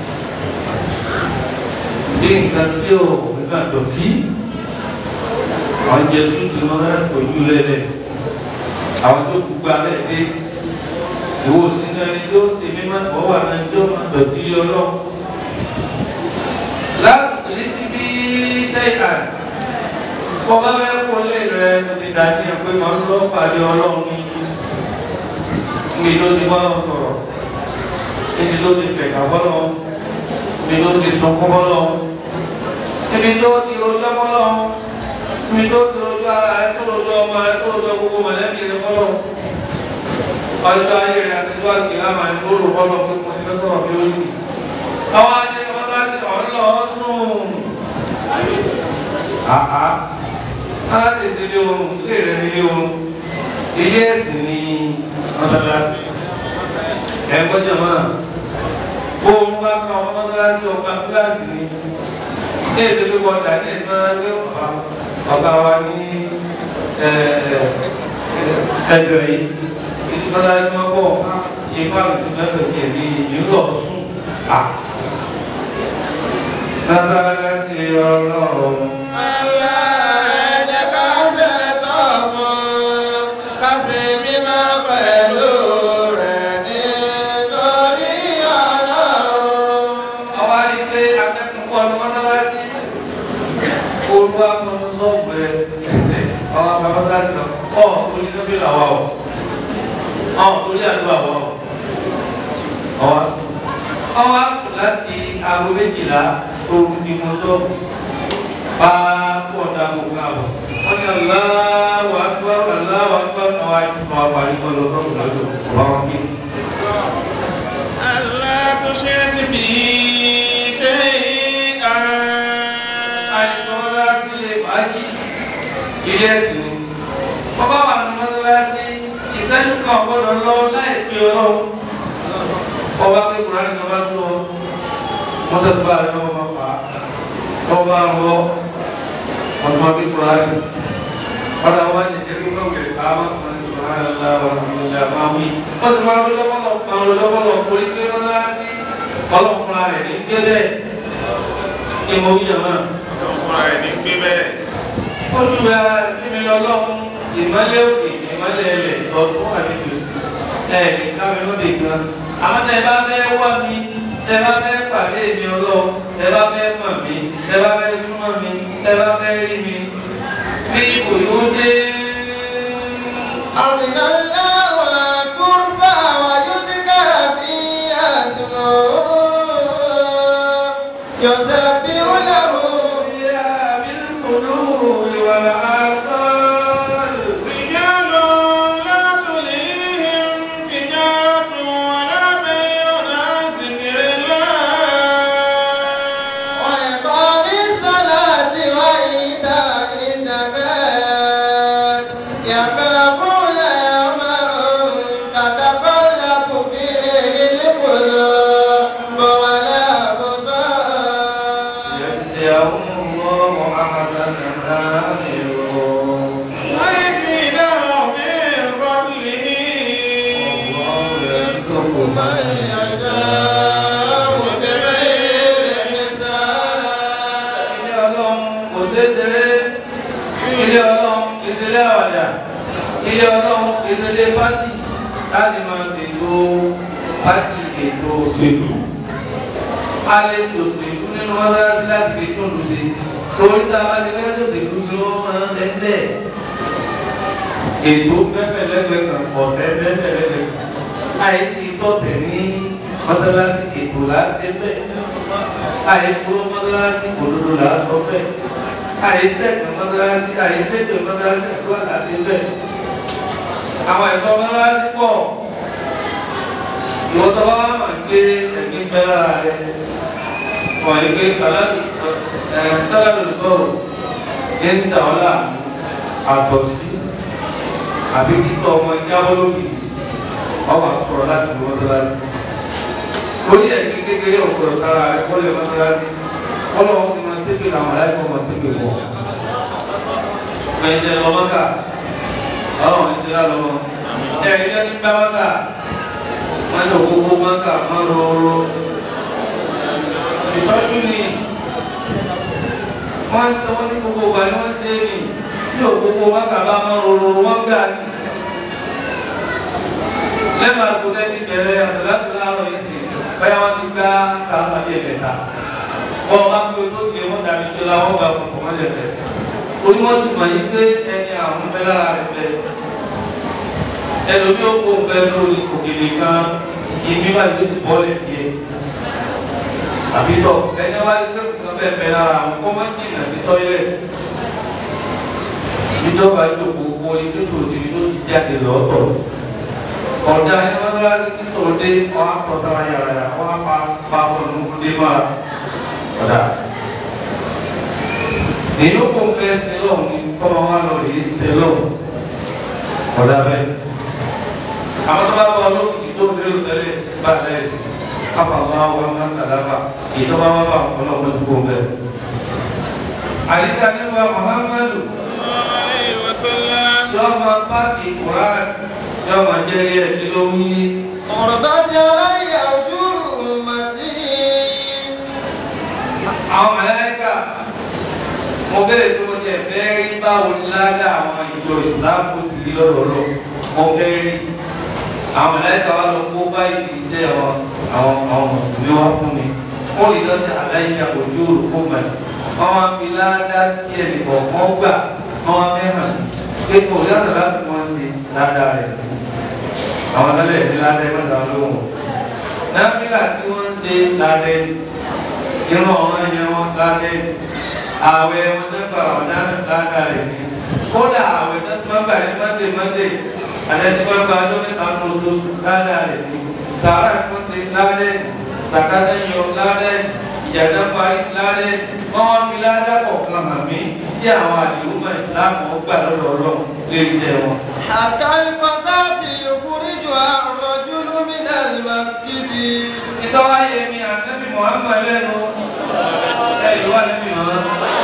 bí nǹkan tí ò nǹkan dọ̀tí àwọn jẹ tuntun mọ́sálásí kò yú lẹ́lẹ̀ àwọn tó kú gba bẹ́ẹ̀ dé ìwọ sínú ẹni tó ṣe mímọ́ tó wà ní ẹjọ́ máa dọ̀tí ọlọ́run. láti ní ti bí ṣẹ́yà kọ́ bá fẹ́ kó lé rẹ̀ ti dàbí ẹ̀ pé máa ń lọ pàdé ọlọ́run ní ibi tó ti bá wọn sọ̀rọ̀ ibi tó ti fẹ̀ka bọ́lọ̀ ibi tó ti sunkún bọ́lọ̀ ibi tó ti rojọ́ bọ́lọ̀ ibi tó ti rojọ́ ara ẹ̀ tó rojọ́ ọmọ ẹ̀ tó rojọ́ gbogbo mọ̀lẹ́bí rẹ̀ bọ́lọ̀ ọjọ́ ayé rẹ̀ àti tó àti lámà ní lóru bọ́lọ̀ pé mo ti fẹ́ sọ̀rọ̀ bí ó yìí. àwọn adé wọn láti ọ̀lọ́ sùn. àhá láti ṣe ilé oorun ilé rẹ̀ ní ilé oorun ilé ẹ̀sìn ní mọ́tàlásì. ẹ̀ ń gbọ́dọ̀ máa bó o bá ka ọmọ mọ́tàlásì ọgbà kíláàsì ni ní èdè pé wọ́n dà ní ẹ̀sìn máa ń gbé ọ̀gá wa ní ẹgbẹ̀rẹ̀ yìí ìdíkọ́lá ní wọ́n bọ̀ ìfá àti mẹ́fẹ̀ kí ẹ̀mí ìlú ọ̀sùn à. Lábára sí ọlọ́run. Allah ẹ̀jẹ̀ ká torí sọ́bí làwa o ọ̀ torí àdúrà wa o ọwọ́ ọwọ́ àsùn láti aago méjìlá ooru ni mo tọ́ bá pọ̀ dá gbogbo àbọ̀ wọ́n ní aláwọ̀ àgbà aláwọ̀ àgbà àwọn àìsàn àpàrí kan lọ́dọ̀ lọ́dọ̀ ọ̀rọ̀ wọn kí. ألا تشرك بي شيئا àìsàn láti lè fàájì ilé ẹ̀sìn ni bàbá wà ní mọ́tòlásí ìṣẹ́jú kan gbọ́dọ̀ lọ láì fi ọlọ́run ọba pé kùránì kan bá tó mọ́tò tó bá rẹ̀ lọ́wọ́ máa fà á ọba ń wọ́ ọdún ọdún kùránì ọ̀dà wa ní ẹgbẹ́ wọn wẹ̀ ká má kàn ní kùránì aláwọ̀ ọ̀dùnmọ̀lá máa wí wọ́n ti máa ń lọ́wọ́lọ́ kan lọ́wọ́lọ́ orí pé mọ́tòlásí ọlọ́kùnrin rẹ̀ ní gbé bẹ́ẹ̀ ìmọ̀ wíyà náà ọkùnrin ẹni gbé bẹ́ẹ̀ olùwà mímí lọ́lọ́run ìmọ́lẹ̀ òkè ìmọ́lẹ̀ ẹlẹ̀ ọ̀tún àdìgbò ẹ̀ kámi lóde kan àwọn tẹ bá fẹ́ wá mi tẹ bá fẹ́ pàdé mi ọlọ́run tẹ bá fẹ́ mọ̀ mí tẹ bá fẹ́ súnmọ́ mi tẹ bá fẹ́ rí mi bí ipò yóò dé. أرض الله ترفع ويذكر فيها اسمه يسبح له يا بالقلوب والآصال رجال لا تلهيهم تجارة ولا بيع عن ذكر الله وإقام الصلاة وإيتاء الزكاة يخافون يوما تتقلب فيه القلوب والأبصار يجزيهم الله أحسن ما عملوا ويزيدهم من فضله والله يرزق من يشاء بغير حساب ilé ọlọ́run kò ṣeéṣeré ilé ọlọ́run ìṣẹ̀lẹ̀ àwàdà ilé ọlọ́run ìṣẹ̀lẹ̀ pátì láti máa ṣètò pátì ètò òṣèlú a lè ṣòṣèlú nínú mọ́sálásí láti fi tún lùdì torí tá a bá ti fẹ́ ṣòṣèlú ni wọ́n máa ń lẹ́sẹ̀ ètò bẹ́ẹ̀ lẹ́gbẹ̀ẹ́ kan ọ̀fẹ́ bẹ́ẹ̀ lẹ́gbẹ̀ẹ́ kan àìsí tọ́tẹ̀ ní mọ́sálásí ètò láti bẹ́ẹ̀ àìkúrò mọ́sálásí òdodo là á sọ bẹ́ẹ̀ àìsẹ́kẹ̀ mọ́sálásí àìsẹ́kẹ̀ mọ́sálásí àdúrà láti bẹ́ẹ̀ àwọn ẹ̀kọ́ mọ́sálásí pọ̀ ìwọ́n tó bá wà máa gbé ẹ̀mí bẹ́ẹ̀ lára rẹ̀ wọ́n yìí gbé sàlátì ẹ̀ sàlátì lọ́rọ̀ ní ń dà ọ́ láàmú àtọ̀sí àbí kíkọ́ ọmọ ìjábọ́ lókè ọwọ́ àsọ̀rọ̀ láti lọ́ mọ́sálásí lórí ẹ̀sìn kékeré ọ̀pọ̀ sára rẹ̀ kọ́lé mọ́sálásí ọlọ́wọ́ fi máa tẹ́gbẹ̀ làwọn aláìkọ́ máa tẹ́gbẹ̀ pọ̀. Ẹ̀jẹ̀ lọ́mọ́kà ọlọ́wọ́ ti dá lọ́wọ́. Ẹ̀rí jẹ́ ní gbámọ́kà wọ́n ní òkúkú mọ́kà máa rọrọ. Ìṣọ́jú ni wọ́n ń tọ́wọ́ ní gbogbo ìgbà ni wọ́n ṣe é nì tí òkúkú mọ́kà bá máa rọrọ wọ́n gbà ní. Lẹ́nu àgùntàn ti bẹ̀rẹ̀ àtàlátì láàárọ̀ yìí sí bẹ́ẹ̀ wọ́n ti gbá kàrà bí ẹ̀mẹ́ta wọ́n bá gbé tó gbé wọ́n dàbí tó la wọ́n gbà fún ọmọ lẹ̀ bẹ́ẹ̀ orí wọ́n ti mọ̀ yín pé ẹni àwọn bẹ́ẹ̀ lára rẹ̀ bẹ́ẹ̀ ẹlòmí ó kó bẹ́ẹ̀ lórí òkèlè kan ìmí wà ní ti bọ́ lẹ̀ bíẹ́ àbí tọ̀ ẹni wá ní sẹ́kù kan bẹ́ẹ̀ bẹ́ẹ̀ lára àwọn kọ́ máa ń jìnnà sí tọ́ílẹ̀ ìjọba ìjọba owó ilé tó ti tó ti jáde lọ́tọ̀ ọ̀dà ẹni wọ́n lọ́wọ́ nítorí dé wọ́n á tọ́ sára yàrá yàrá wọ́n á pa pa ọ̀nà dé máa ọ̀dà. èyí ó kó fẹ́ sí lọ́wọ́ ní kọ́mọ wa lọ èyí sí lọ́wọ́ ọ̀dà bẹ́ẹ̀. àwọn tó bá bọ̀ lókìkí tó ń lérò tẹ́lẹ̀ bá lẹ́yìn káfà wá wọn má sàdáfà èyí tó bá wá bá wọn lọ́wọ́ tó kó bẹ́ẹ̀. àdìsá nípa Muhammadu عليه وسلم yọ̀ọ́ máa bá ìkùrán yọ̀ọ́ máa jẹ́ ilé ẹ̀ kí ló ń yí. عرضت علي أجور أمتي àwọn mẹlẹ́kà mo bẹ̀rẹ̀ tó mo jẹ bẹ́ẹ̀ rí báwo ni ládà àwọn ìjọ ìsìláàmù ti rí lọ́rọ̀ lọ mo fẹ́ rí àwọn mẹlẹ́kà wa lọ kó báyìí iṣẹ́ àwọn àwọn àwọn mùsùlùmí wa fún mi wọ́n lè lọ sí àdáyíjà ojú òrùkó mẹ́ wọ́n wá fi ládà tí ẹnì kọ̀ọ̀kan gbà wọ́n wá fẹ́ hàn pé kò yàtọ̀ láti mọ ṣe ládàá rẹ̀ àwọn tẹ́lẹ̀ ní ládàá ẹgbẹ́ ìdáwọ́ lóhùn náfìlà tí wọ́n ń ṣe ládàá irun ọ̀ràn yẹn wọn ládàá ààwẹ̀ wọn tó gbà wọn ládàá rẹ̀ ni kódà ààwẹ̀ tó tó gbà ní mọ́ndé mọ́ndé àtẹ̀tí wọn gbà ọjọ́ mẹ́ta tó oṣooṣù ládàá rẹ̀ ni sàrà tó ṣe ládàá sàkátà yọ ládàá ìyàtọ̀ parí ládàá wọ́n wá fi ládàá kọ̀ọ̀kan hàn mí tí àwọn àdìrúmọ̀ ìsìlámù ọgbà lọ́dọ̀ ọlọ́run lè jẹ́ wọn. حتى القضاة يخرجها الرجل من المسجد ìtọ́wá yẹ mi ànábì Muhammad lẹ́nu ẹ̀yìn wà lẹ́nu ìran.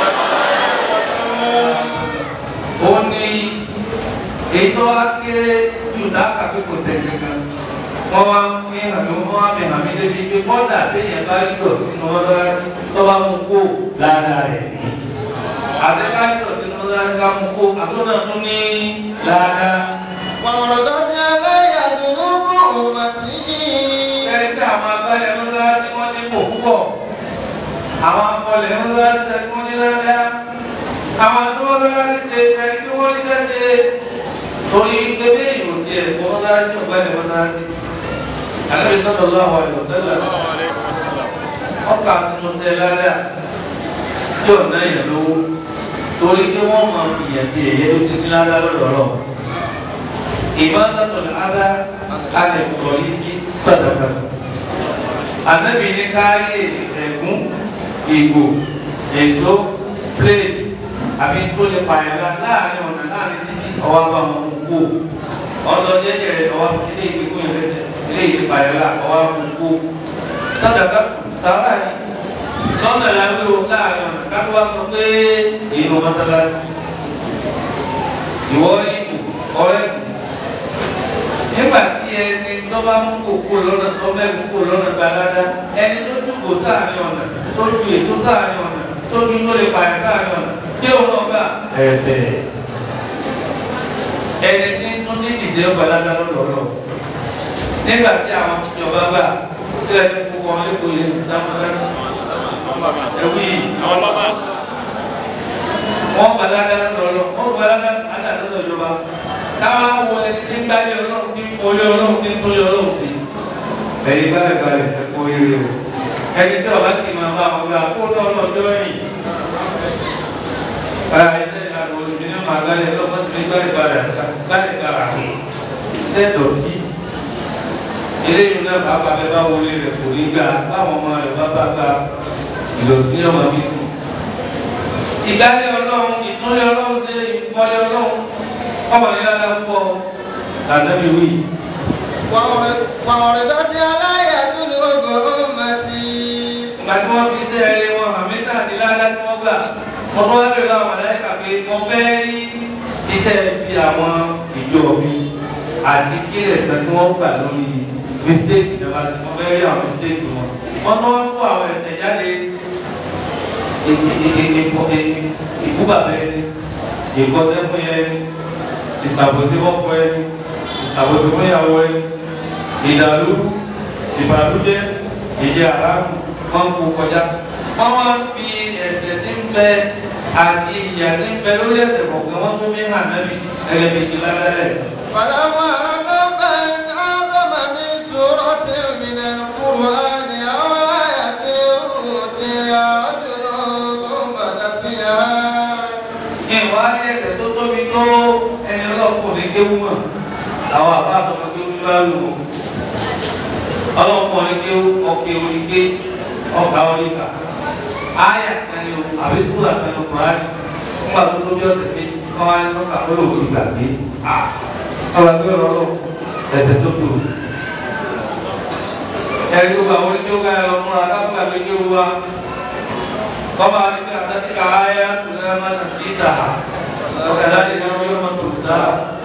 ó ní ètò akéré jù dáka pé kò sẹ́yìn kan wọ́n wá ń pín àmì wọ́n wá fi hàn mí débi pé bọ́dà téèyàn bá rí lọ sínú mọ́tọ́lásí tó bá mú kó lára rẹ̀ ní. àtẹ́ká rí lọ sínú mọ́tọ́lásí ká mú kó àtúntò tún ní lára. وعرضت علي ذنوب أمتي ẹni tí àwọn agbálẹ̀ ńlá tí wọ́n ní kò púpọ̀ àwọn akọlẹ̀ ńlá tí wọ́n ní ládàá àwọn adúlọ́lá ní ṣe ẹni tí wọ́n ní sẹ́sẹ́ torí gbẹ́gbẹ́ ìlú ti ẹ̀ fún ńlá tí ọ̀gbẹ́ni wọn náà sí. àlẹ́ ìsọ́dọ̀ lọ́wọ́ àlọ́ sẹ́lẹ̀ ọkà tuntun tẹ ládàá tí ò náà yẹ lówó torí pé wọ́n mọ ìyẹn sí ẹ̀yẹ ló ti ní ládàá lọ́dọ̀ ọlọ́run ìmọ̀tọ́tọ̀ ada alẹ́ kọ̀ọ̀lì kí sọ̀dọ̀dọ̀. Ànábì ní káyé ẹ̀gún, ìgò, èso, plate, àbí tó lè pààyàn láàrin ọ̀nà láàrin títí ọwọ́ bá wọn kú. Ọ̀dọ̀ jẹ́jẹ́ rẹ̀ ọwọ́ ilé ìgbékú yẹn lẹ́sẹ̀, ilé ìgbé pààyàn lá ọwọ́ wọn kú. Sọ̀dọ̀dọ̀ sàrà ni. Lọ́nà làwọn ò láàrin ọ̀nà kátó wá sọ pé ìlú mọ́sálásí. Ìwọ ìbò, ọ̀rẹ́ ìbò nígbà tí ẹni tó bá mú kókó lọ́nà tó mẹ́rin kókó lọ́nà gbalada ẹni tó dùgbò sáàrin ọ̀nà tó ju ètò sáàrin ọ̀nà tó ju tó lè pààyàn sáàrin ọ̀nà tí òun náà gbà ẹ̀fẹ̀. ẹni tí tó ní ìdílé gbalada lọ́dọọlọ́ nígbà tí àwọn ìjọba gbà tí ẹni kókó wọn lè kó yẹ dámọ́dá ẹ̀wí wọ́n gbalada lọ́dọọlọ́ wọ́n gbalada lọ́dọọlọ́ ìjọba káwá wo ẹni tí ń gbáyé ọlọ́run tí ń folé ọlọ́run tí ń tóyé ọlọ́run sí. ẹ̀yin báyìí báyìí ẹ kó ire o ẹni tí ọba sì máa bá wọn gbà kó lọ lọ́jọ́ yìí. báyà iṣẹ́ ìlànà olùdí ní màá gbálẹ̀ lọ́mọ tí mi gbálẹ̀ padà gbálẹ̀ padà kù. iṣẹ́ dọ̀tí. eléyìí náà bá bàbá bá wọlé rẹ̀ kò ní gbà báwọn ọmọ rẹ̀ bá bá gba ìlọsí ọmọ mi kù. ìgbálẹ̀ ọlọ́run ìtúnlẹ̀ ọlọ́run ṣe ìfọlẹ̀ ọlọ́run ọmọ yìí lára púpọ̀ lànàbí wí. وعرضت علي ذنوب أمتي ìgbà tí wọ́n fi ṣe ẹrẹ wọn àmì náà ti lára tí wọ́n gbà mo tún wá lè lọ àwọn ẹ̀ka pé mo fẹ́ rí iṣẹ́ bí àwọn ìjọ mi àti kí ẹ̀sán tí wọ́n gbà lórí mistake ìjọba sí mo fẹ́ rí àwọn mistake wọn. wọ́n tún wá kó àwọn ẹ̀sẹ̀ jáde ìkúbàbẹ́ ẹni ìkọ́sẹ́ fún ẹni ìsàbòsí ọkọ ẹni ìsàbòsí fún ìyàwó ẹni ìdàlú ìbàlújẹ́ ìjẹ àràmù wọn kò kọjá wọn wá fi ẹ̀ṣẹ̀ tí ń bẹ àti ìyà tí ń bẹ lórí ẹ̀ṣẹ̀ kọ̀ọ̀kan wọn tó fi hàn nábì ẹgbẹ́ méjì ládàlẹ̀. فلما رغب أن أعظم من سورة من القرآن أو آية أوتي رجل ثم نسيها ìwà ní ẹ̀ṣẹ̀ tó tóbi tó ẹni ọlọ́kùnrin kéwú mọ̀ àwọn àbá àtọkọ kéwú bá lù ú ọlọ́kùnrin kéwú ọkẹ́ oníké ọkà oníkà áyà kẹni o àbí túlà kẹni o kùrán nígbà tó tóbi ọ̀sẹ̀ méjì kọ́ wá ní ọkà ó lò ó ti gbàgbé à ọ̀rọ̀ àgbẹ̀ ọ̀rọ̀ lọ ẹ̀ṣẹ̀ tó tó ẹ̀rí gbogbo àwọn oníkéwú ká ẹ̀rọ múra káfíńkà tó kéwú wa kọ́ba nígbà àtàkì ká áyà tó lẹ́yìn máa ń sí ìta وكذلك يوم تنسى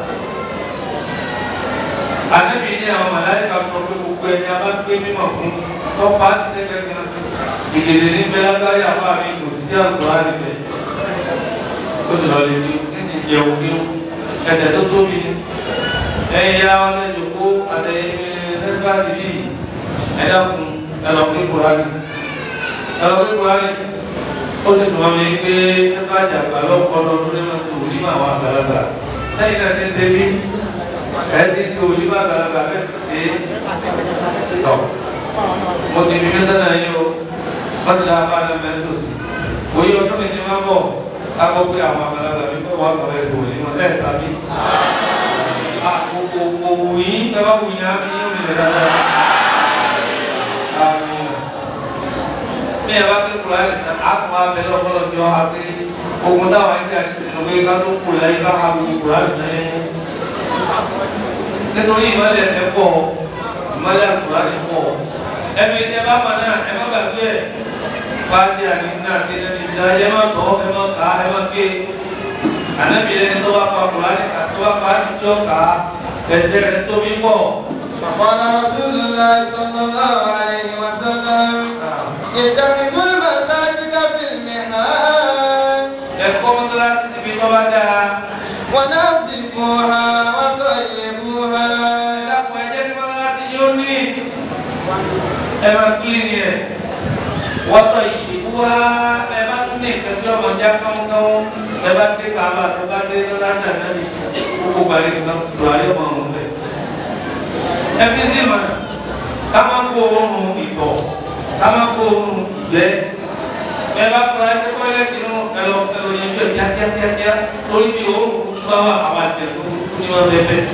Ànábì ní àwọn màláìka sọ pé gbogbo ẹni a bá gbé mímọ̀ fún tó pa á sí ẹgbẹ́ kan ìdèdè ní bẹ́ẹ̀ lágbárí àbá mi kò sí àgbà níbẹ̀ ó ti lọ lè ní nísìnyí jẹun kí ó ẹsẹ̀ tó tóbi ní ẹ̀yìn ya wọn lẹ́jọ́ kó àtẹ̀yìn nẹ́sípàtì bíi ẹ̀dá kun ẹlọ́pẹ́ kúránì ẹlọ́pẹ́ kúránì ó ti dùn wọn mi pé nẹ́sípàtì àgbà lọ́kọ́ lọ́dún lẹ́nu tó wù nínú àwọn àgbàlagbà sẹ́yìn náà ti ṣe bí ẹni tí o ní bá gbàlagbà bẹ́ẹ̀ ṣe tọ̀ mo ti fi mẹ́sàn náà yín o wọ́n ti dáa bá a lọ bẹ́ẹ̀ tó sí òye ọdún mi ti máa bọ̀ ká gbọ́ pé àwọn àgbàlagbà mi kọ́ wọ́n sọ̀rọ̀ ẹ̀sùn òní wọn lẹ́ẹ̀ sábí. àkókò òwú yín ẹ bá wù yín á fi yín òmìnira dáadáa. àmín bí ẹ bá ké kura ẹ̀ sàn á tún wá bẹ́ẹ̀ lọ́kọ́lọ́ tí wọ́n á pé ogun táwọn ẹgbẹ́ àti ìṣèlú pé ká tó kù láyé ká ha gbogbo kura ẹ̀ sàn yẹn nítorí ìmọ̀lẹ̀ ẹ̀ pọ̀ ìmọ̀lẹ̀ àkùrá ẹ̀ pọ̀ ẹ̀mí tẹ́ bá mọ̀ náà ẹ̀ má gbàgbé ẹ̀ fàájì àdínà àti ẹni ìdá ẹ̀ má tọ́ ẹ̀ má kà ẹ̀ má ké ànábì ẹni tó bá pa kùrá ní ká tó bá pa á tó kà á ẹsẹ̀ rẹ̀ tóbi pọ̀. فقال رسول الله صلى الله عليه وسلم اتخذوا المساجد في المحال ẹ̀kọ́ mọ́tòláṣí síbi tó bá dáa ونظفوها وطيبوها ẹ̀dàpọ̀ ẹ̀jẹ̀ ní mọ́tòláṣí yóò ní ẹ̀ máa kílìnì ẹ̀ wọ́tọ̀ ìdìbò wa ẹ̀ bá tún ní ìtẹ́jú ọmọ já kánkán ẹ̀ bá dé kàbà tó bá dé lọ́láṣà náà ní gbogbo gbàlẹ́ nǹkan tó ayé ọmọ ọ̀hún bẹ́ẹ̀. ẹbí sì mà ká má kó oorun ìtọ̀ ká má kó oorun ìgbẹ́ ẹ bá fura ẹ kọ́ ẹ ti nù ẹ lọ ẹ lọ yẹn bí ẹ kíákíá kíákíá torí bí oorun bá wà àwọn àjẹkù ní wọn bẹ bẹ.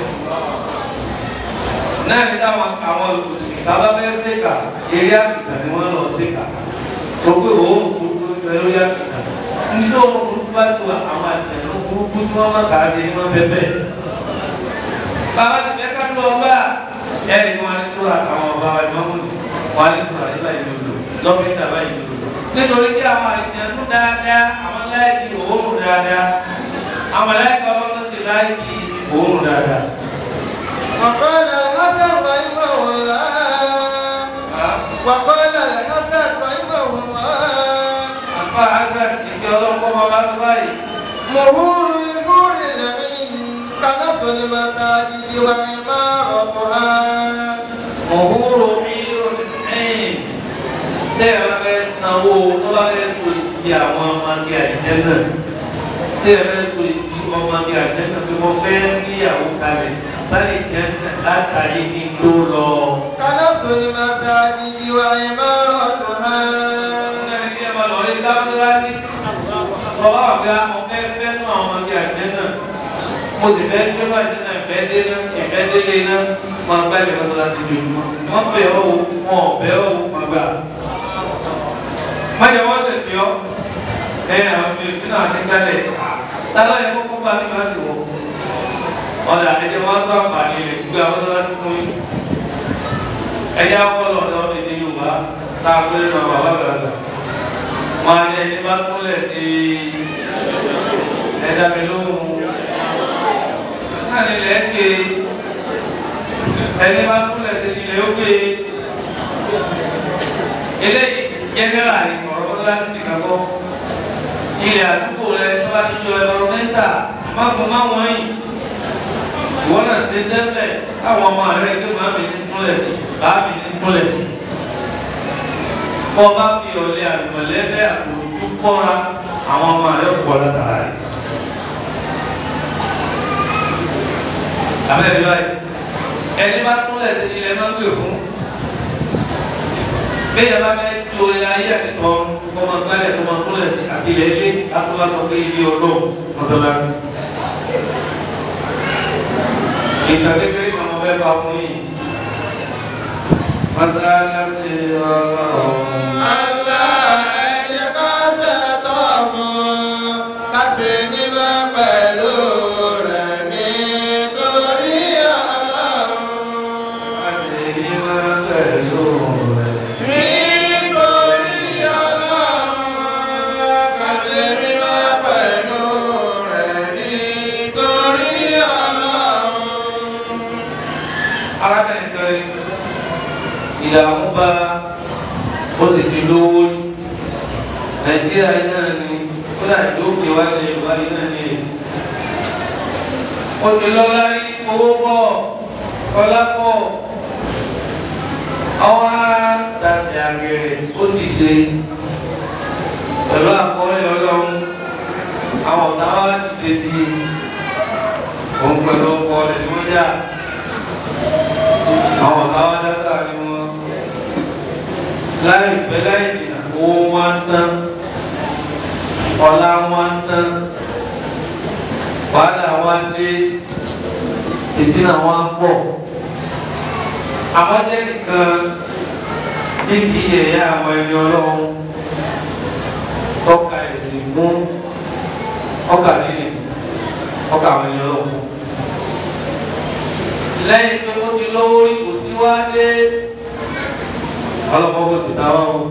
náà ní táwọn àwọn olùsìn kábà bẹ́ẹ̀ ṣèkà eré àkìtà ni wọ́n lọ ṣèkà tó pé oorun burúkú ń bẹ lórí àkìtà nítorí oorun burúkú bá tó àwọn àjẹkù burúkú tí wọ́n má kà á ṣe ní wọn bẹ bẹ. bàbá ti fẹ́ ká lọ bá ẹ̀rí wọn ní tóra àwọn ọba wa ìmọ̀mù ni wọn ní tóra yìí báyìí lòlò lọ́fíìsì àbáyìí lòlò nítorí tí àwọn àìsàn dáadáa àwọn láìkì òórùn dáadáa àwọn láìkì ọlọ́run sì láìkì òórùn dáadáa. وقال الحسن رحمه الله وقال الحسن رحمه الله àfa àgbà ìdí ọlọ́run kọ́ máa bá tó báyìí. مهور الحور العين كنف المساجد وعمارتها mọ̀húrò mílíọ̀nù ẹ̀yìn tẹ́ ẹ bá fẹ́ sanwó tó bá fẹ́ so ìdí àwọn ọmọdé àjẹ́ náà tẹ́ ẹ fẹ́ so ìdí ọmọdé àjẹ́ náà pé mo fẹ́ níyàwó kalẹ̀ sáré jẹ́ látàrí ní tó lọ. كنف المساجد وعمارتها Bàbá àgbà ọ̀fẹ́ fẹ́ nù àwọn ọmọdé àjẹ́ náà. Mo sì fẹ́ gbé bá àjẹ́ náà ìfẹ́ dé náà ìfẹ́ délé náà máa gbá ìfẹ́ tó láti di ojúmọ́. Wọ́n bẹ̀ ọ́ wò wọn ò bẹ̀ ọ́ wò máa gbà. Májọ wọ́n lè fi ọ́. Ẹ àwọn mi ò sí náà ní kálẹ̀. Tálá yẹ kókó bá mi láti wọ̀. Ọ̀dà ẹ̀jẹ̀ wọn tó àǹfààní rẹ̀ gbé àwọn tó láti fún yín. Ẹ̀jẹ̀ akọ́lọ̀ ọ̀dọ́ èdè Yorùbá tá a gbé nínú àwọn bàbá àgbàlagbà wọn á ní ẹni bá kúnlẹ̀ sí ẹ̀dá mi lóhùn náà nílẹ̀ ké ẹni bá kúnlẹ̀ sí ilẹ̀ ó ké eléyìí jẹ́nẹ́rà ni ọ̀rọ̀ tó láti fi kàkọ́ ilẹ̀ àdúgbò rẹ tó bá ti yọ ẹ̀rọ mẹ́ta má kó má wọ́n yìí ìwọ náà ṣe sẹ́fẹ̀ káwọn ọmọ rẹ kí màá mi ní kúnlẹ̀ sí bàá mi ní kúnlẹ̀ sí kọ́ bá fi ọ̀lẹ́ àlùmọ̀lẹ́fẹ́ àtòjú kọ́ra àwọn ọmọ rẹ̀ pọ̀ látara rẹ̀. Àbẹ̀rẹ̀ báyìí, ẹni bá túnlẹ̀ sí ilẹ̀ máa ń gbè fún. Bẹ́ẹ̀ bá fẹ́ tí o lè ayé àtìtọ́ kọ́ máa gbálẹ̀ kọ́ máa túnlẹ̀ sí àtìlẹ̀ ilé àtúbàtọ̀ pé ilé ọlọ́run mọ́tọ́lá. Ìtàn kékeré kan mo fẹ́ bá fún yìí. Mọ́tálásí ọlọ́run. Allah ẹ̀jẹ̀ ká ṣètọ́mù ká ṣe mímọ́ pẹ̀lú rẹ̀ nítorí Ọlọ́run. Nítorí Ọlọ́run ká ṣe mímọ́ pẹ̀lú rẹ̀ nítorí Ọlọ́run. arábìnrin kan ìdààmú bá ó sì ti lówó rí nàìjíríà yìí náà ni ó dà tó gbé wá ní yorùbá yìí náà ni ó ti lọ́lá rí owó pọ̀ ọlá pọ̀ ọwọ́ àtàtì àgẹ̀rẹ̀ ó sì ṣe pẹ̀lú àkọọ́lẹ̀ ọlọ́run àwọn ọ̀tá wa ti dé sí i òun pẹ̀lú ọkọ rẹ̀ tí wọ́n jà àwọn ọ̀gá wa dáta ni wọ́n láì pẹ́ láì jìnnà owó wọn ń tán ọ̀la wọn ń tán wàhálà wọn dé ìdínà wọn pọ̀ àwọn jẹ́ nìkan tí kì í yẹ̀yẹ́ àwọn ẹni ọlọ́run tọ́ka ẹ̀sìn fún ọkà nínú ọkà àwọn ẹni ọlọ́run lẹ́yìn pé ó ti lówó ipò tí wá dé ọlọ́pàá kò sì táwọn o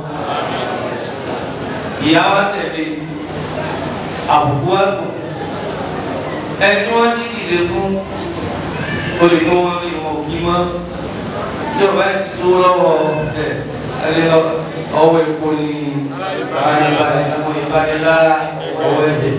ìyá wa tẹ̀lé àbùkù wa kù ẹni tí wọ́n ti dìde fún olùkọ́ wọn ni wọn kì í mọ́ tí o bá ti so lọ́wọ́ ẹ̀ ẹni ọwọ́ epo ni ìbánilá ọwọ́ ẹ̀jẹ̀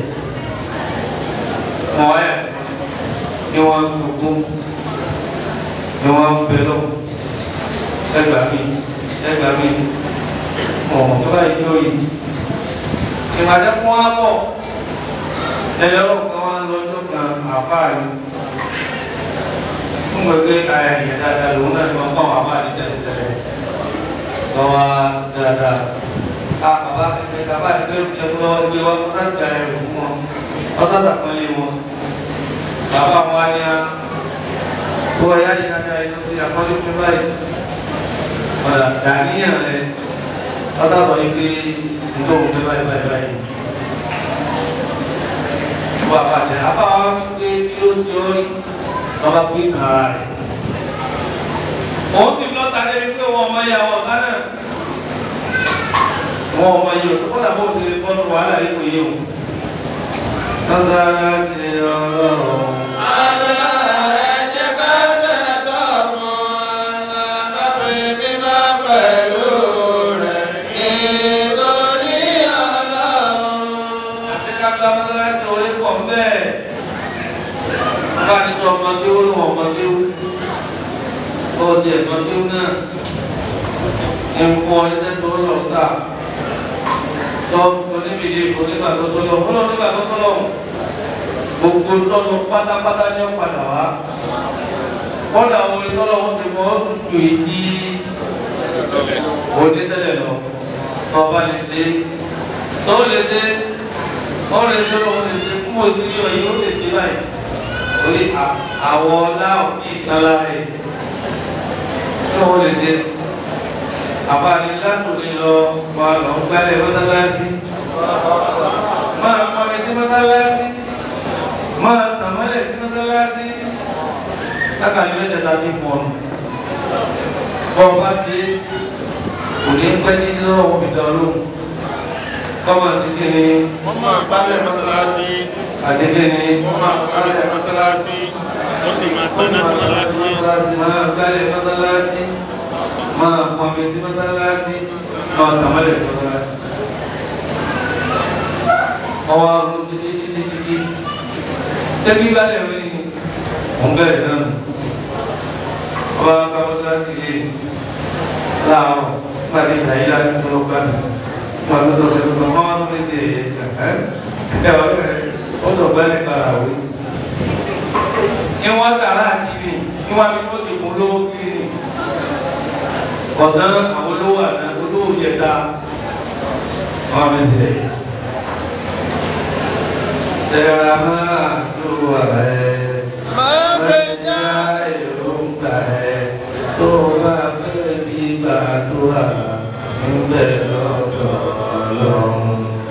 mọ̀ ẹ́ ni wọ́n sunkún ni wọ́n ń bẹ lọ ẹgbà mi ẹgbà mi mọ̀ tó bá yí lórí ìmọ̀jẹ́ fún wa bọ̀ ẹ̀yọ́ kan wá lọ́jọ́ kan àfáàrí fún gbẹgbẹ ayẹyẹ dáadáa lòun náà ni wọn kọ́ àwọn àfáàrí tẹ́lẹ̀tẹ́lẹ̀ lọ́wọ́ dáadáa a bàbá ẹgbẹ́ bàbá ẹgbẹ́ ẹgbẹ́ lọ́wọ́ ẹgbẹ́ wọn kọ́ láti ayẹyẹ fún wọn ọ̀tọ̀ tàpọ́nlé wọn bàbá wọn á ní a tó ẹ̀yà yìí dáadáa yìí lọ́sí àpọ́nlé fún báyìí ọ̀dà dàníyàn rẹ ọ̀tọ̀ sọ yìí pé nítorí òun fẹ́ báyìí báyìí báyìí wọ́n àbàjẹ́ àbáwá wípé kí ló ṣe ọ́ rí lọ́ba fún ìtàn ara rẹ̀. òun ti lọ́ta débi pé wọ́n ọmọ yà wọ́n ọ̀tá náà. wọ́n ọmọ yìí òtún kọ́lá bó ti bọ́ ní wàhálà yìí kò yé o. lọ́sà ti ọlọ́run. àti kápẹ́ amúnára ti orí pọ̀ bẹ́ẹ̀. bá a ti sọ ọmọ tí ó lù ọmọ tí ó ó di ẹ̀mọ tí ó náà ń fún ọ nígbà tó lọ sáà tọ́ oníbìdí onígbà tó tó lọ fún onígbà tó tó lọ gbogbo tọ́nu pátápátá ní ọ̀padà wá kọ́dà orí tọ́lọ́ wọn ti mọ́ tutù ìdí onídẹ́lẹ̀ lọ tọ́ba lè ṣe tó lè ṣe ó lè ṣe ó lè ṣe fún òtún yọ yìí ó lè ṣe báyìí orí àwọ̀ ọ̀la òkè ìtara rẹ̀ tó ó lè ṣe àbáni látòlí lọ máa lọ gbálẹ̀ mọ́tálásí máa kọrin sí mọ́tálásí máa tàmọ́lẹ̀ sí mọ́tálásí lákàlí mẹ́tẹ̀ẹ̀ta bí pọ̀ nù bọ́ bá ṣe kò ní pẹ́ ní lọ́wọ́ mi dán lóhùn kọ́mọ sí kí ni wọ́n máa gbálẹ̀ mọ́sálásí àdéhùn ni wọ́n máa kọ́lé sí mọ́sálásí wọ́n sì máa tọ́ná sí mọ́sálásí máa gbálẹ̀ mọ́tálásí máa pọnmi sí mọ́tálásí máa tàmọ́lẹ̀ sí mọ́tálásí. ọwọ́ ọdún títí títí títí tẹ́bí gbálẹ̀ rí ni òun bẹ̀rẹ̀ náà nù. ọba bá mọ́tálásí yé láàárọ̀ pàdé ìdáyé láti tó lọ́gbà mi. wọ́n á lọ́dọ̀ tó tó máa ń lé sí ẹ̀yẹ ẹ̀ ẹ̀ ó lọ gbálẹ̀ kára wí. ìwọ̀n sàrà àti ibi ìwọ̀n àbí wọ́n ti kún lówó kiri ni ọ̀dán àwọn olówó àná olówó yẹta wọn bẹ tẹ tẹ̀ra máa tó ààrẹ máa já èròǹgbà ẹ tó bá fẹ́ bí gbàdúrà níbẹ̀ lọ́dọ̀ ọlọ́run.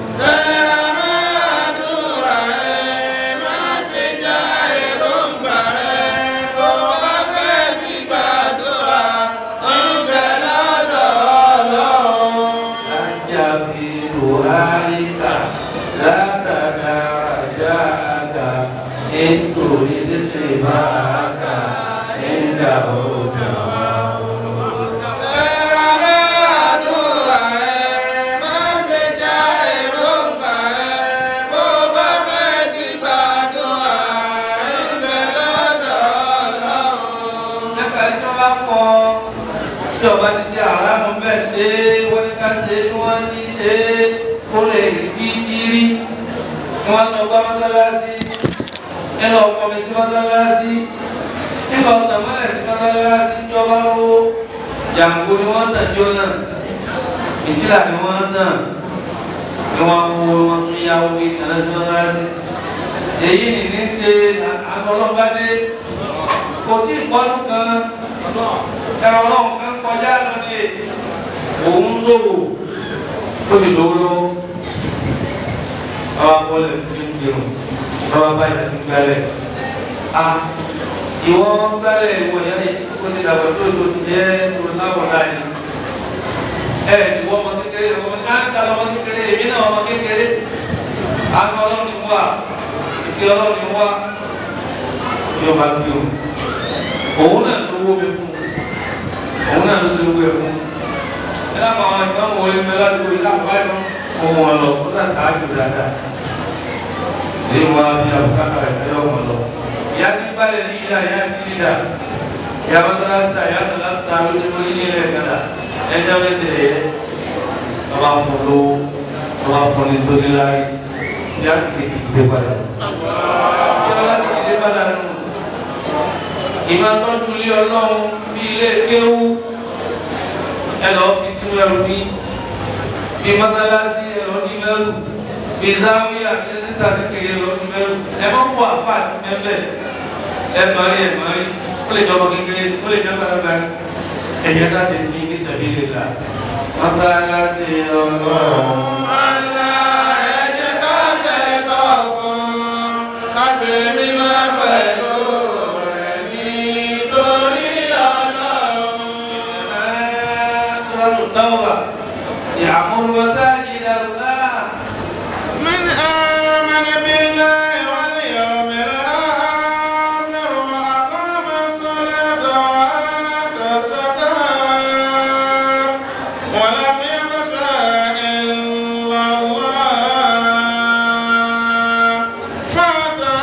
Ajabiruhalika látàdá rajáàkà nítorí létí máa kà nígbà òjò Nípa tí wọ́n bá kọ tí ọba ti ṣe àrámù bẹ́ẹ̀ ṣe wọ́n ní ká ṣe tí wọ́n ní ṣe kó lè rí kí kiri wọ́n lọ bá mọ́sálásí ẹ lọ kọ́ mi sí mọ́sálásí nígbà ọ̀sán mọ́lẹ̀ sí mọ́sálásí jọba lówó jàǹgbó ni wọ́n tàn jọ náà ìtìlá ni wọ́n tàn ni wọ́n kó wọn tún yáwó bí kaná sí mọ́sálásí èyí ni ní ṣe àtọ́lọ́gbádé kò tí ì pọ́nú kan ẹ̀rọ ọlọ́run kan kọjá lọ ní òun ṣòwò ó sì lówó lọ́wọ́ àwọn akọ́lẹ̀ tó ń kírun àwọn abáyé tó ń gbálẹ̀ a ìwọ gbálẹ̀ ìwọ ìyá yìí kó ti dàgbà tó tó ti jẹ́ tó láwọ̀ láàyè ẹ ìwọ ọmọ kékeré ọmọ káńtà ọmọ kékeré èmi náà ọmọ kékeré àwọn ọlọ́run wà ìfi ọlọ́run wà yóò bá gbé o òun náà ló wó mi fún òun náà ló ti wó ẹ fún ẹ lápá àwọn ìgbà wo ni mẹlá tó yìí lápá báyìí lọ òun wọn lọ kó náà sáájú dáadáa èyí wọn á bí abúkátà rẹ ẹ wọn lọ ìyá tí ń balẹ̀ ní ìyá ìyá tí ń dà ìyá wọn tó láti ta ìyá tó láti ta ló ti mú ilé rẹ kàdà ẹ jẹ́ wọ́n ṣe yẹ ọba fún lówó ọba fún ní tó ní láyé ìyá ti ti gbé padà ìyá ti ti gbé padà nù ìmọ̀ tọ́jú ilé ọlọ́run bí ilé kéwú ẹ lọ fi sínú ẹrù ní bí mọ́sálásí ẹ lọ ní mẹ́rù bí záwíyà bí ẹ̀sítà kékeré lọ ní mẹ́rù ẹ mọ́ kó àpá àti mẹ́fẹ́ ẹ mọ̀rí ẹ mọ̀rí ó lè jọba kékeré ó lè jọba gbàgbà ẹ̀yẹ láti ní kí sẹ̀bí lè la mọ́sálásí ọlọ́run. يعمر مساجد الله من آمن بالله واليوم الآخر وأقام الصلاة وآتى الزكاة ولم يخش إلا الله فعسى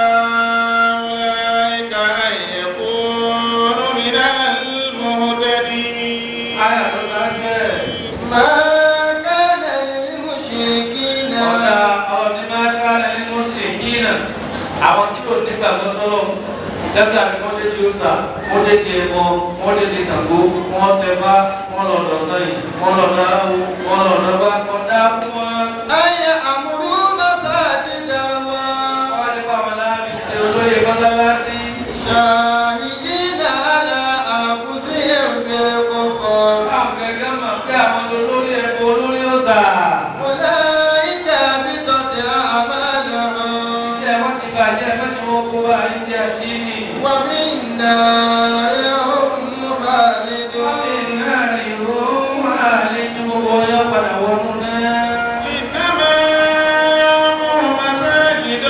أولئك أن يكونوا من المهتدين آية الله ما كان للمشركين ọ̀dà àwọn ní máa ká ẹni mùsùlùmí náà àwọn tí ò nígbà tó sọ́lọ̀ lẹ́gbẹ̀ẹ́ àti wọ́n dé di ọ̀sà wọ́n dé di ẹ̀bọ wọ́n dé di Ṣàngó wọ́n tẹ bá wọ́n lọ lọ sẹ́yìn wọ́n lọ dáwọ́ wọ́n lọ lọ́wọ́ kọ́dá fún wọn. أن يأمروا مساجد الله wọ́n ní báwọn láàrin ṣe olóyè mọ́sálásí. شاهدين على أنفسهم بالكفر àwọn gẹ́gẹ́ mọ̀ pé àwọn olórí ẹ̀bọ olórí ọ̀sà. أولئك حبطت أعمالهم ṣé wọ́n ti bàjẹ́ mẹ́tò wọn kó wa ní ti àdínì. وفي النار هم خالدون iná ìró máa lé ní gbogbo ọyọ́ padà wọnú náà. إنما يعمر مساجد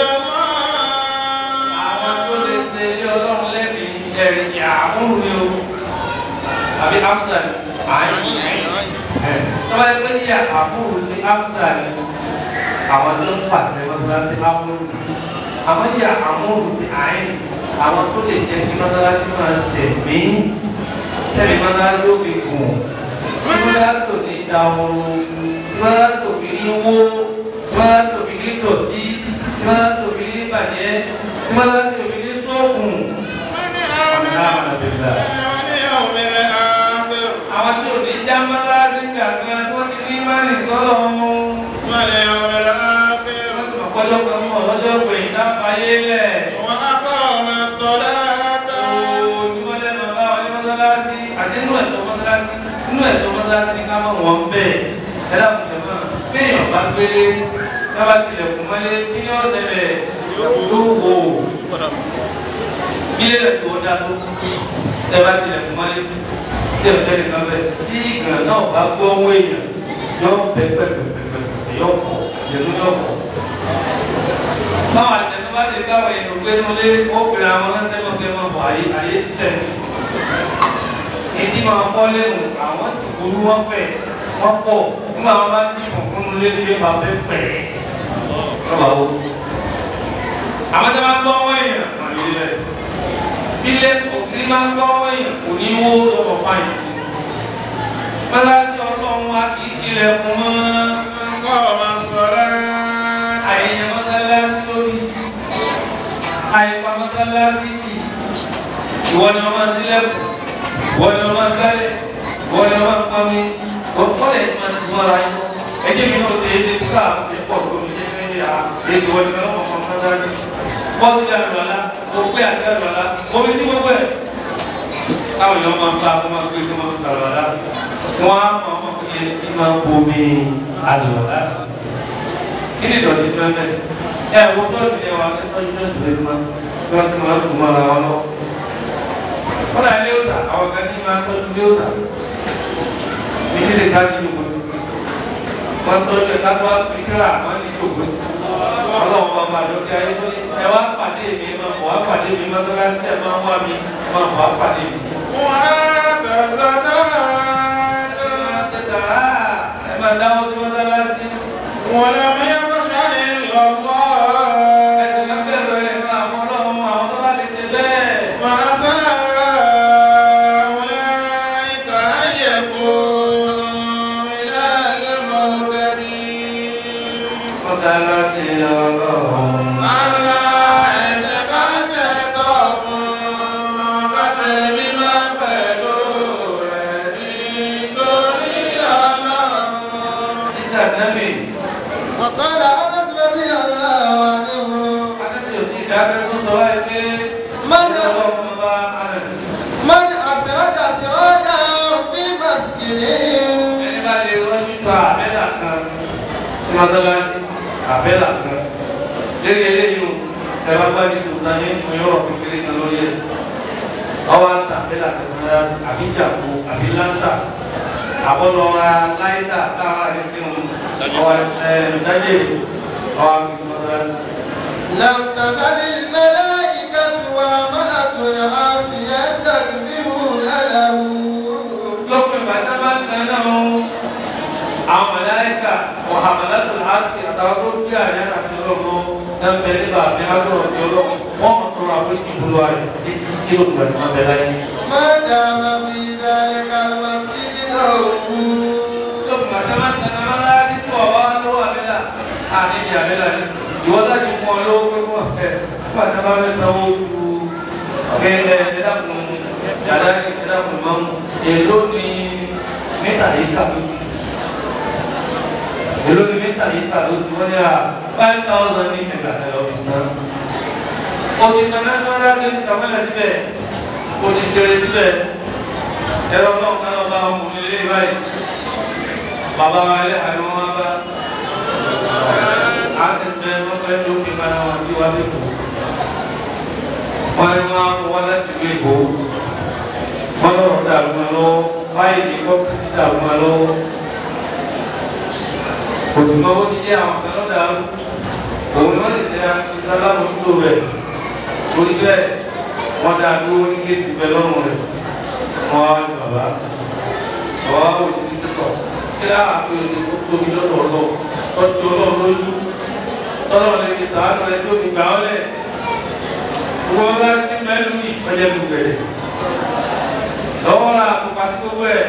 àwọn tó الله lè ṣe ilé ọlọ́run lẹ́bi ẹ̀rìn àmúrù ni o àbí amsa ni àyìn tọ́ba ẹgbẹ́ ní àmúrù ni amsa ni àwọn tó ń pàṣẹ mọ́sálásí amúrù àwọn ní àmúrù ni àyìn àwọn tó lè jẹ́ kí mọ́sálásí máa ṣẹ̀ mí tẹ̀lé mọ́sálásí ó fi gùn mọ́sálásí ò ní da ooru mọ́sálásí ò fi ní wó mọ́sálásí ò fi ní dọ̀tí mọ́sálásí ò fi ní bàjẹ́ mọ́sálásí ò fi ní sóògùn. من آمن بالله واليوم الآخر àwọn tí ò ní já mọ́sálásí gbàgbé tó ti ní mánì sọ́lọ́ wọn. واليوم الآخر ọ̀pọ̀lọpọ̀ kan mọ̀ lọ́jọ́ pé ìdáfàyé lẹ̀. وأقام الصلاة ojúmọ́ lẹ́nu bá wọn ní mọ́sálásí àti inú ẹ̀tọ́ mọ́sálásí inú ẹ̀tọ́ mọ́sálásí ni ká mọ̀ wọ́n bẹ́ẹ̀. ẹ dákun jẹ mọ́ kéèyàn bá gbélé kábà tilẹ̀kùn mọ́lé kí ni ó ṣẹlẹ̀ yóò wò ó. ilé rẹ̀ tó dá tó tẹ́ bá tilẹ̀kùn mọ́lé tí o tẹ́lẹ̀ kan bẹ́ẹ̀ tí ìgbà náà bá gbọ́ owó èèyàn yọ pẹ́pẹ́pẹ́pẹ́ yọ pọ̀ yẹnu yọ pọ̀. báwọn àtẹnu bá lè káwọn èèyàn gbé nulẹ̀ ó pèrè àwọn ọlọ́sẹ̀ náà kẹ́ máa bọ̀ ayé ayé sílẹ̀. ìdí máa kọ́ lẹ́nu àwọn ti burú wọn pẹ̀ wọ́n pọ̀ nígbà wọn bá ní ìfọ̀kún nulẹ̀ ní ìfà fẹ́ pẹ̀ lọ́wọ́ o. àwọn tí wọ́n gbọ́ wọ́n èèyàn àyè rẹ̀ ilé òkè máa ń gbọ́ èèyàn kò ní wó lọ́wọ́ fáyìn. Mọ́láṣí ọlọ́run wa kì í tilẹ̀kùn mọ́. أقام الصلاة Àyẹ̀yẹ̀ mọ́sálásí lórí. mọ́sálásí yìí ìwọ ni wọ́n máa sílẹ̀kùn ìwọ ni wọ́n máa gbálẹ̀ ìwọ ni wọ́n máa pọnmi ọ̀pọ̀lẹ̀ tí wọ́n ti mọ́ra yín ẹjẹ́ mi náà ṣe é dé ká àwọn ṣe pọ̀ tó mi ṣe fẹ́ yà á èdè wọ́n ni wọ́n mọ̀ mọ́sálásí bọ́ọ̀lù ti àlùwàlá òpé àti àlùwàlá omi tí wọ́n bẹ̀ káwọn èèyàn máa ń bá wọn máa gbé kí wọ́n sàlùwàlá wọ́n á mọ̀ ọmọ kí ẹ ti máa bomi àlùwàlá kí ni ìdọ̀tí fẹ́ bẹ́ẹ̀ ẹ wo tọ́jú ẹ wà tọ́jú tọ́jú ẹ máa tí wọ́n ti máa tún mọ́ra wọn lọ. wọ́n náà ilé òòtà àwọn kan ní máa tọ́jú ilé òòtà mi ní lè ká ní ìjòkó wọ́n tọ́jú ẹ̀ kápá fíkírà wọ́n ní ìjòkó ọlọ́run bá bá lókè ayé tó ní ẹ wá pàdé mi máa bọ̀ wá pàdé mi máa tọ́lá sí ẹ máa wá mi máa bọ̀ wá pàdé mi. ẹ máa dáwọ́ sí mọ́sálásí. ولم يخش إلا الله فعسى أولئك أن يكونوا من المهتدين ألا يتكسطهم كسب ما قالوا لني وقال أنس رضي الله عنه من أسرد سراجا في مسجده Àbẹ́là kan, lérí eléyìí o, ẹ̀rọ bá ní tòun náà ní ìmúyọ̀rọ̀ kékeré kan lórí ẹ̀. Ọwọ́ àti àbẹ́là kan náà àbí jàpọ̀ àbí láńtà. Àbọ̀lọ́ra láìdá táwọn àti sínú. Ọwọ́ ẹ̀ dájẹ́ ọwọ́ àti sínú. لم تزل الملائكة وملك العرش يستكبرون له lópin bàtà bá ń kan náà ń àwọn mọ̀láyíkà wọ́n hàmàlà tó láti àtàwọn tó bí àyà àti ọlọ́mọ náà ń bẹ nígbà àti àgbọ̀rọ̀ ti ọlọ́mọ wọ́n mọ̀ tó ra wọ́n ìbúlọ̀ rẹ̀ títí tí ó gbà tí wọ́n bẹ láyé. ما دام في ذلك المسجد نوم lópin bàtà bá ń kan náà láti tó ọ̀wá lọ́wọ́ àbẹ́là àní ìdí àbẹ́là ni ìwọ́n láti fún ọ lọ́wọ́ pé wọ́n fẹ́ bàtà bá fẹ́ sanwó ju ọ̀gẹ́ ẹ̀ẹ́dẹ́dàkùn yàrá ẹ̀ẹ́dẹ́dàkùn mọ́ èló ni mẹ́ta yìí kà lójú èló ni mẹ́ta yìí kà lójú wọ́n ní à five thousand ní ẹ̀ka ẹ̀rọ ìsúná. òtí kanáà tó rárá ní kàmẹ́lẹ̀ síbẹ̀ òtí ṣeré síbẹ̀ ẹ̀rọ náà kan náà bá wọn kò lè báyìí bàbá wa ilé àná wọn bá a ti sẹ wọn fẹ́ tó fi máa wọn bí wá sí kù wọn ni wọn kó wọn láti gbé ìbò wọn lọ́rọ̀ dàrú wọn lọ́wọ́ báyìí kọ́ kí dàrú wọn lọ́wọ́ òtùmọ̀ ó ti jẹ́ àwọn kan lọ́dà òun ni wọ́n lè ṣe alámòjútó rẹ̀ torí bẹ́ẹ̀ wọ́n dá dúró ní kéèkì bẹ́ẹ̀ lọ́rùn rẹ̀ wọ́n á ní bàbá bàbá wò ní títí tọ̀ kí á àpè òsè tó tóbi lọ́dọ̀ ọlọ́ tọ́jú ọlọ́run lójú tọ́lọ́ lè fi sàánú rẹ̀ tó fi gbà ọ́ lẹ̀ wọ́n bá ti mẹ́lú yìí ọjọ́ mi bẹ̀rẹ̀ lọ́wọ́ ra àpòpá sí gbogbo ẹ̀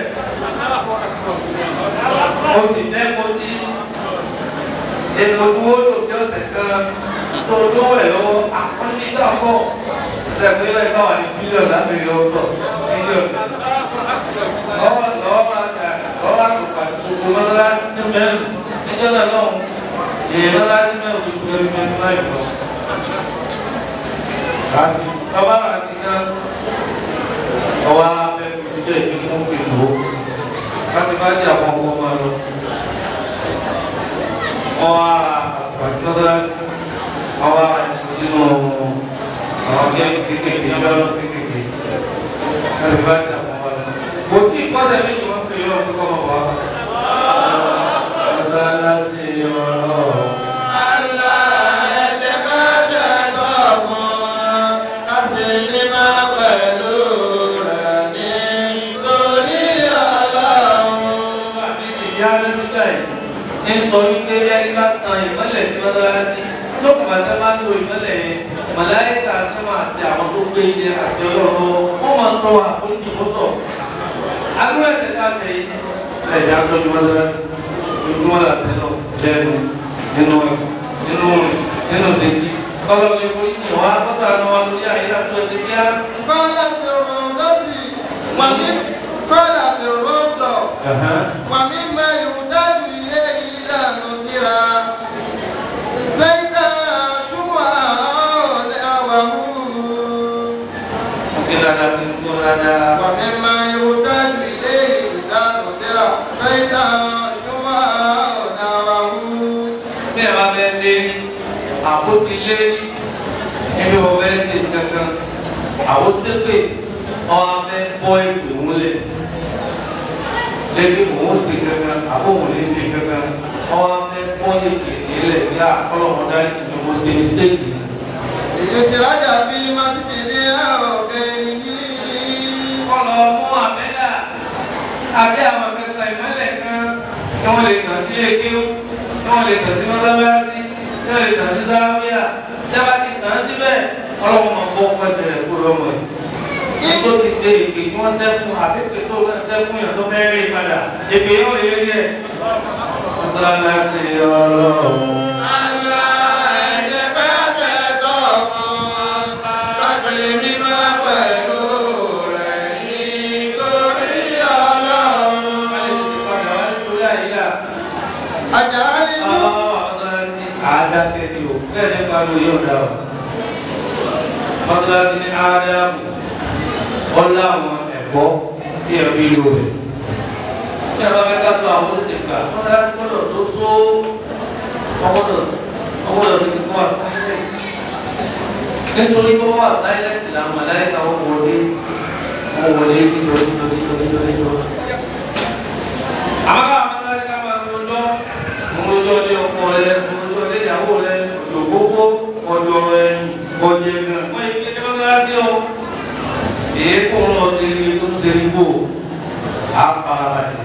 ó sì dẹ́kun sí ètò owó lòdì ọ̀sẹ̀ kan tó lówó ẹ̀ lọ́wọ́ àkọ́nìtà pọ̀ ṣẹ̀fún ilé ẹ̀ka wà ní bílíọ̀nù lábẹ́rẹ́ ọ̀tọ̀ bílíọ̀nù. lọ́wọ́ lọ́wọ́ máa ta lọ́wọ́ àtùpà gbogbo lọ́la ní mẹ́rin níjọ́ náà lọ́wọ́ èyí lọ́la ní mẹ́rin tó gbé ní mẹ́rin láì lọ. lọ́wọ́ àti ká ọwọ́ abẹ́ ìdílé ìdílé fún ìlú láti bá jẹ́ àwọn ọmọ ọmọ lọ ọwọ́ àgbàdúrà ọwọ́ nínú àwọn gẹ́gẹ́ kékeré lọ́rọ́ kékeré láti bá jà fún wa. kò tí ì kọ́sẹ̀ méjì wọ́n fi yọ ọkọ̀ ọmọ wa. ọ̀dọ́ aláṣẹ ọ̀rọ̀. ìyá rẹ̀ ti jà yìí ń sọ wípé ẹni bá tan ìmọ́lẹ̀ sí mọ́tọ́lásí lókùn àti máa ń lo ìmọ́lẹ̀ yẹn màláìka sọ́mà àti àwọn tó gbé ilé àti ọlọ́run wọ́n máa ń tọ́ àforíjì mọ́tọ̀. agbóhùn ẹ̀sẹ̀ ká tẹ̀ yìí ẹ̀jẹ̀ àtọ́jú mọ́tọ́lásí ojúmọ́ la tẹ̀ lọ lẹ́nu nínú nínú nínú dèjì kọ́lọ́ lè forí jì wá kọ́sà ní wọn lórí àyíká tó ti kíá. قال في الروضة ومن قال في الروضة ومما يحتاج إليه إذا نذر زيتا شمعا دعوه Mungkin ada timbul ada ومما يحتاج إليه إذا نذر زيتا شمعا دعوه bí ẹ bá fẹ́ lé àpótí lé níbi wọn fẹ́ ṣe kankan àwọn sépè wọn á fẹ́ bọ́ ìpè múlẹ̀ lẹ́bí òun ṣe kankan àbóhùn lè ṣe kankan wọn á fẹ́ bọ́ ìpè nílẹ̀ ní àkọlọ́mọdá ìdìbò ṣe mistake. ليسرج في مسجد أو غيره kọlọ mú àmẹ́là àbí àwọn akẹ́kọ̀ọ́ ìmọ̀lẹ̀ kan kí wọ́n lè tàn sí ekéwù kí wọ́n lè tàn sí mọ́sáláṣí kí wọ́n lè tàn sí sáwíà jábá ti tàn síbẹ̀ ọlọ́wọ́ máa bọ́ pẹ́sẹ̀ rẹ̀ kó lọ́mọ yìí. tó ti ṣe èké tí wọ́n sẹ́kùn àbí èké tó fẹ́ sẹ́kùn yàn tó fẹ́ rí padà èké yóò lè rí ẹ̀. mọ́sáláṣí ọlọ́run. ada tẹ̀lé o lẹ́yìn pariwo yóò dá o mọ́tíláṣí ní ádámù ọlá àwọn ẹ̀kọ́ tí ẹ fi lò rẹ̀ tí a bá fẹ́ ká tó àwọn oṣù gbà mọ́tíláṣí gbọ́dọ̀ tó tó ọgbọ́dọ̀ ọgbọ́dọ̀ tó ti kọ́ àsáyẹ́lẹ̀ nítorí kó wà sáyẹ́lẹ̀ làwọn màláìka wọn wọlé wọn wọlé nítorí nítorí nítorí nítorí nítorí. àwọn káwọn mọ́tíláṣí ká máa ń lọ mọ́tò ní ọkọ rẹ mọ́tò ní ìyàwó rẹ ògbógbó ọjọ́ rẹ ọjọ́ ẹ̀gbọ́n wọ́n yìí kékeré bá bá sí ọ. èyí kò ń lọ sí ilé tó ń ṣe nígbò á fara balẹ̀.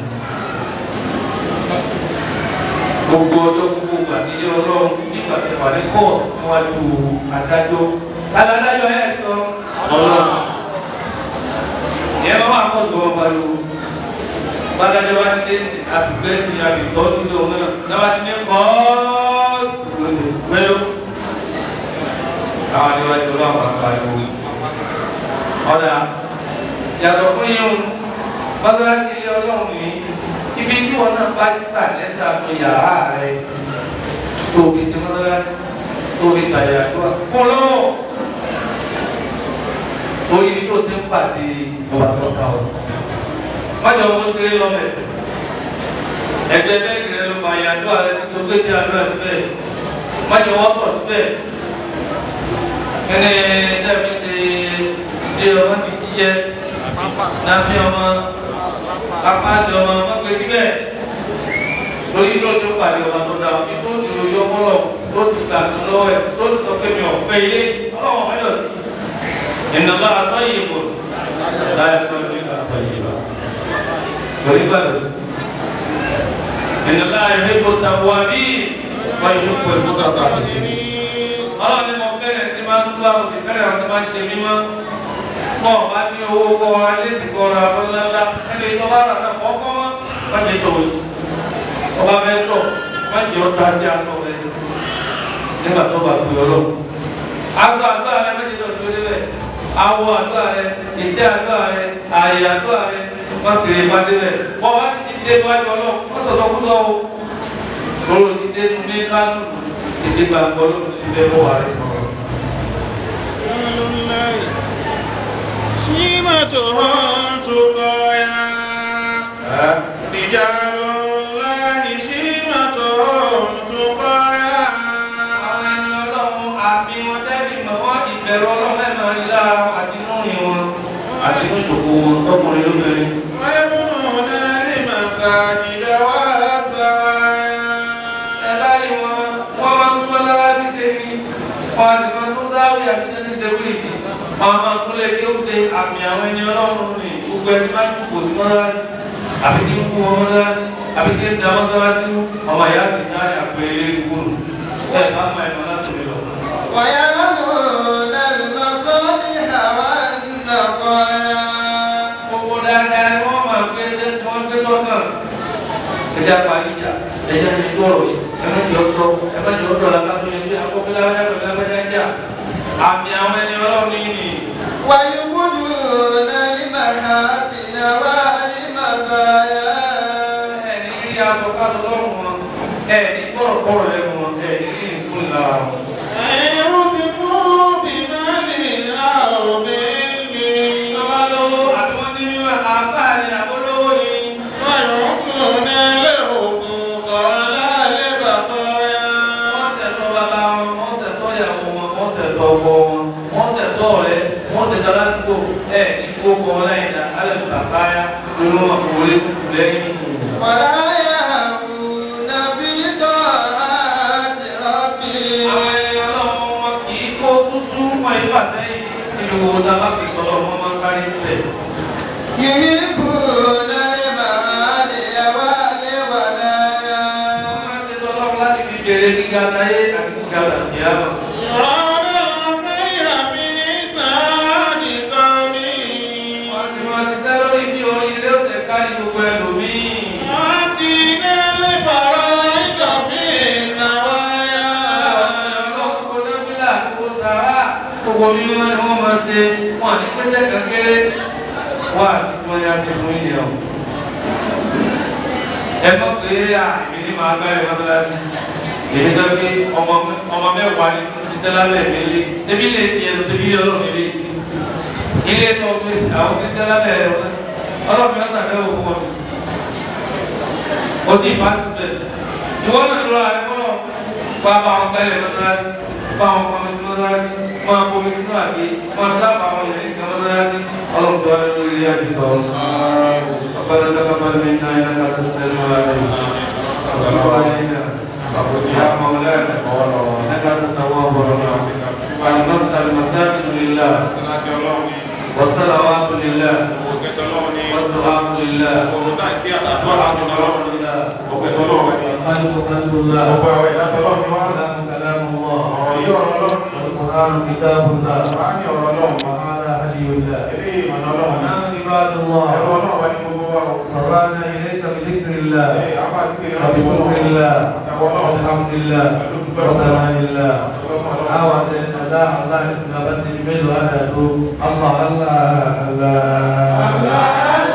gbogbo ọjọ́ gbogbo gbà nílé ọlọ́run nígbà tí wà ní kọ́ níwájú adájọ́ adájọ́ ẹ̀ sọ ọlọ́run. ìyẹn bá wà kọ́ ìgbọ́ pariwo bàtàjọ wa ti àbígbẹ́ ti àbíkọ́ nílò náà náà ti ní kọ́ mẹ́lò. àwọn àdéhùn ẹjọ́ náà wà pariwo. ọ̀dà yàtọ̀ fún yín mọ́tàlásí ilé ọlọ́run yìí ibi tí wọn náà bá sà lẹ́sà fún yàrá rẹ tóbi sí mọ́tàlásí tóbi sàyàdúrà fún lọ́wọ́ torí ibi tó ti ń pàdé ọba tó ká ọ májọ owó ṣe é lọ́mẹ̀ ẹgbẹ́ bẹ́ẹ̀kì rẹ ló máa yàtọ̀ àrẹ tó gbé tí a lọ ẹ̀ síbẹ̀ májọ wọ́n pọ̀ síbẹ̀ kẹ́ni dẹ́bi ṣe ṣe ọmọ ti ti yẹ nàbí ọmọ apáàdé ọmọ wọn gbé síbẹ̀ lórí tó tó pàdé ọmọ tó dà bí tó ti lórí ọmọ lọ tó ti gbà tó lọ́wọ́ ẹ̀ tó ti sọ pé mi ò fẹ́ ilé ọlọ́wọ́ mẹ́lọ̀ sí ìnáwó àtọ́ yìí kò láyé tó ń gbé àtọ́ yìí lọ beribadah. Inna Allah yuhibbu tawwabin wa yuhibbu al-mutatahhirin. Allah ni mo fẹ́rẹ̀ tí máa ń tú àwọn òṣìṣẹ́ àwọn tó máa ń ṣe mímọ́. Mọ̀ bá ní owó kọ́ wa léèdì kọ́ ra ọlọ́lá ẹni tó bá rà náà kọ́kọ́ mọ́. Má jẹ tó o. Ọba fẹ́ tọ̀ má jẹ ọta sí aṣọ rẹ nígbà tó bá pè ọlọ́. Aṣọ àdúrà rẹ méjì tó tó débẹ̀. Awọ àdúrà rẹ, ìtẹ́ àdúrà rẹ, àyè àdúrà rẹ, wọ́n sì rí ìpàdé rẹ̀ wọ́n wá ti dé wájú ọlọ́run wọ́n sọ̀tọ̀ fún lọ́wọ́ lọ́rọ̀ ti dé nu ní kánú ìdí gbàgbọ́ ló ti dé wọ́n wà rẹ̀ sọ̀rọ̀. شيمتهم تقايا رجال الله شيمتهم تقايا ọlọ́run àmì wọn tẹ́lẹ̀ mọ̀ wọ́n ìbẹ̀rù ọlọ́run ẹ̀ máa rí lára wọn àti inú rìn wọn àti inú ìjòkó wọn tọkùnrin lóbìnrin. ويبنون المساجد والزوايا ẹ bá rí wọn wọ́n máa ń tún ọlọ́wà bí ṣe ní wọn àti máa ń tún sáwì àti ṣe ṣe wí ìdí wọn máa ń tún lé kí ó ṣe àmì àwọn ẹni ọlọ́run ní gbogbo ẹni máa ń tún kò sí mọ́ra àbí kí ń kú wọn mọ́ra àbí kí ń da wọn sọ́ra sí ọmọ ìyá sì dá àpẹẹrẹ ìgbóhùn ẹ bá máa ẹ̀ máa láti lọ. ويمنون المصالح والنقايا gbogbo dáadáa ni wọ́n máa gbé ṣe tí wọ́n gbé sọ́kàn. ẹja paríjà ẹja ní gbọ́rọ̀ yìí ẹ má jẹ́ ọ̀tọ̀ ẹ má jẹ́ ọ̀tọ̀ làbá tó yẹ kí akọ́kọ́ lábẹ́jà pẹ̀lú lábẹ́jà ń jà ọlọ́run ní ní. ويبدون المحاسن والمزايا ẹni rí aṣọ káṣọ lọ́rùn wọn ẹni kọ̀rọ̀kọ̀rọ̀ lẹ́nu wọn ẹni rí nǹkan lára wọn. Bàbá lówó àbí wọ́n ní mímọ́ àbá ni àbólówó ni. Wọ́n tẹ̀tọ́ bàbá wọn, wọ́n tẹ̀tọ́ ìyàwó wọn, wọ́n tẹ̀tọ́ ọkọ wọn, wọ́n tẹ̀tọ́ ọ̀rẹ́, wọ́n tẹ̀tọ́ aládùúgbò, ẹ̀ ní kókó wọn láyé dá, alẹ́ tó kàkáyá, lórí wọn kò wọlé kúkú lẹ́yìn. ولا يهون في طاعة ربهم Àwọn ẹni ọlọ́run wọn kì í kó súsú wọn ìfà sẹ́yìn nínú owó tá a bá fi tọ́lọ́ wọn máa ń sáré sílẹ̀. يحبون المعالي والولايا Wọ́n máa ń ṣe tọ́lọ́run láti fi bèrè gíga láyé àti gíga làkìyàmọ̀. Wọ́n ti máa ti sẹ́ lórí bí oríire ó ṣe kárí gbogbo ẹlòmíì. Ọlọ́run kò nábìlà kó sàrà. Gbogbo mímọ́ ni wọ́n máa ṣe wọ́n ní pẹ́sẹ́ kankéré. Wọ́n àti tí wọ́n yá ṣe fún ìyẹn o. Ẹ mọ̀ pé àmì ní màá bẹ̀rẹ̀ mọ́tàlásí. Èyí tó ké ọmọ ọmọ mẹ́wàá ni ṣiṣẹ́ lábẹ́ mi lé. Ebi lè ti ẹnu tẹ́bí ọlọ́run ilé. Ilé tó gbé àwọn ṣiṣẹ́ lábẹ́ rẹ̀ wọ́n. Ọlọ́run yóò ṣàbẹ̀wò fún wọn. O ti fa síbẹ̀. Ìwọ́n náà lọ àìkọ́nà bá bá wọn gbẹ́lẹ̀ mọ́tàlásí. Bá wọn kọ́ mi mọ́tàlásí. Máa bomi nínú àgé. Máa sábà wọn yẹn ní mọ́tàlásí. Ọlọ́run tó wá lórí ilé àdìgbò. ربنا تقبل منا انك انت السميع العليم وتب علينا يا مولانا انك انت التواب الرحيم المسجد المساجد لله والصلوات لله والدعاء لله الخلق خلق الله كلام كلام الله والقران كتاب الله وهذا هدي الله ونحن عباد الله رفعنا اليك بذكر الله وبشكر الله والحمد لله وثناء الله أعوذ لا الله استجابت جميل وأنا أتوب الله الله الله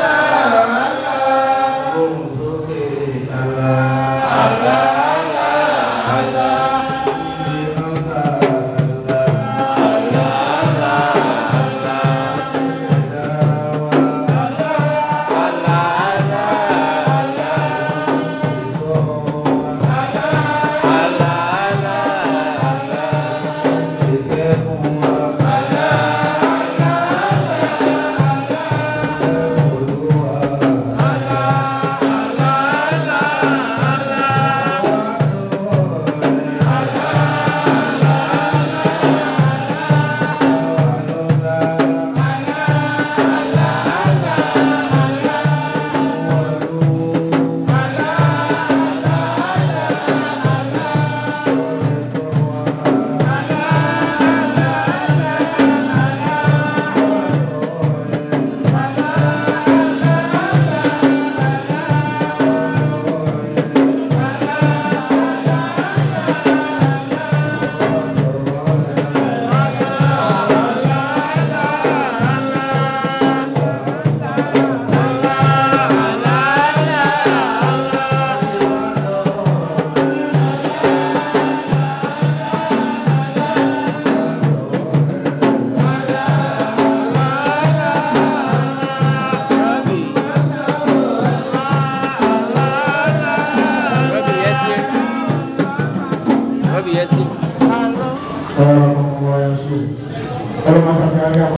Rabi Yasin. Salaam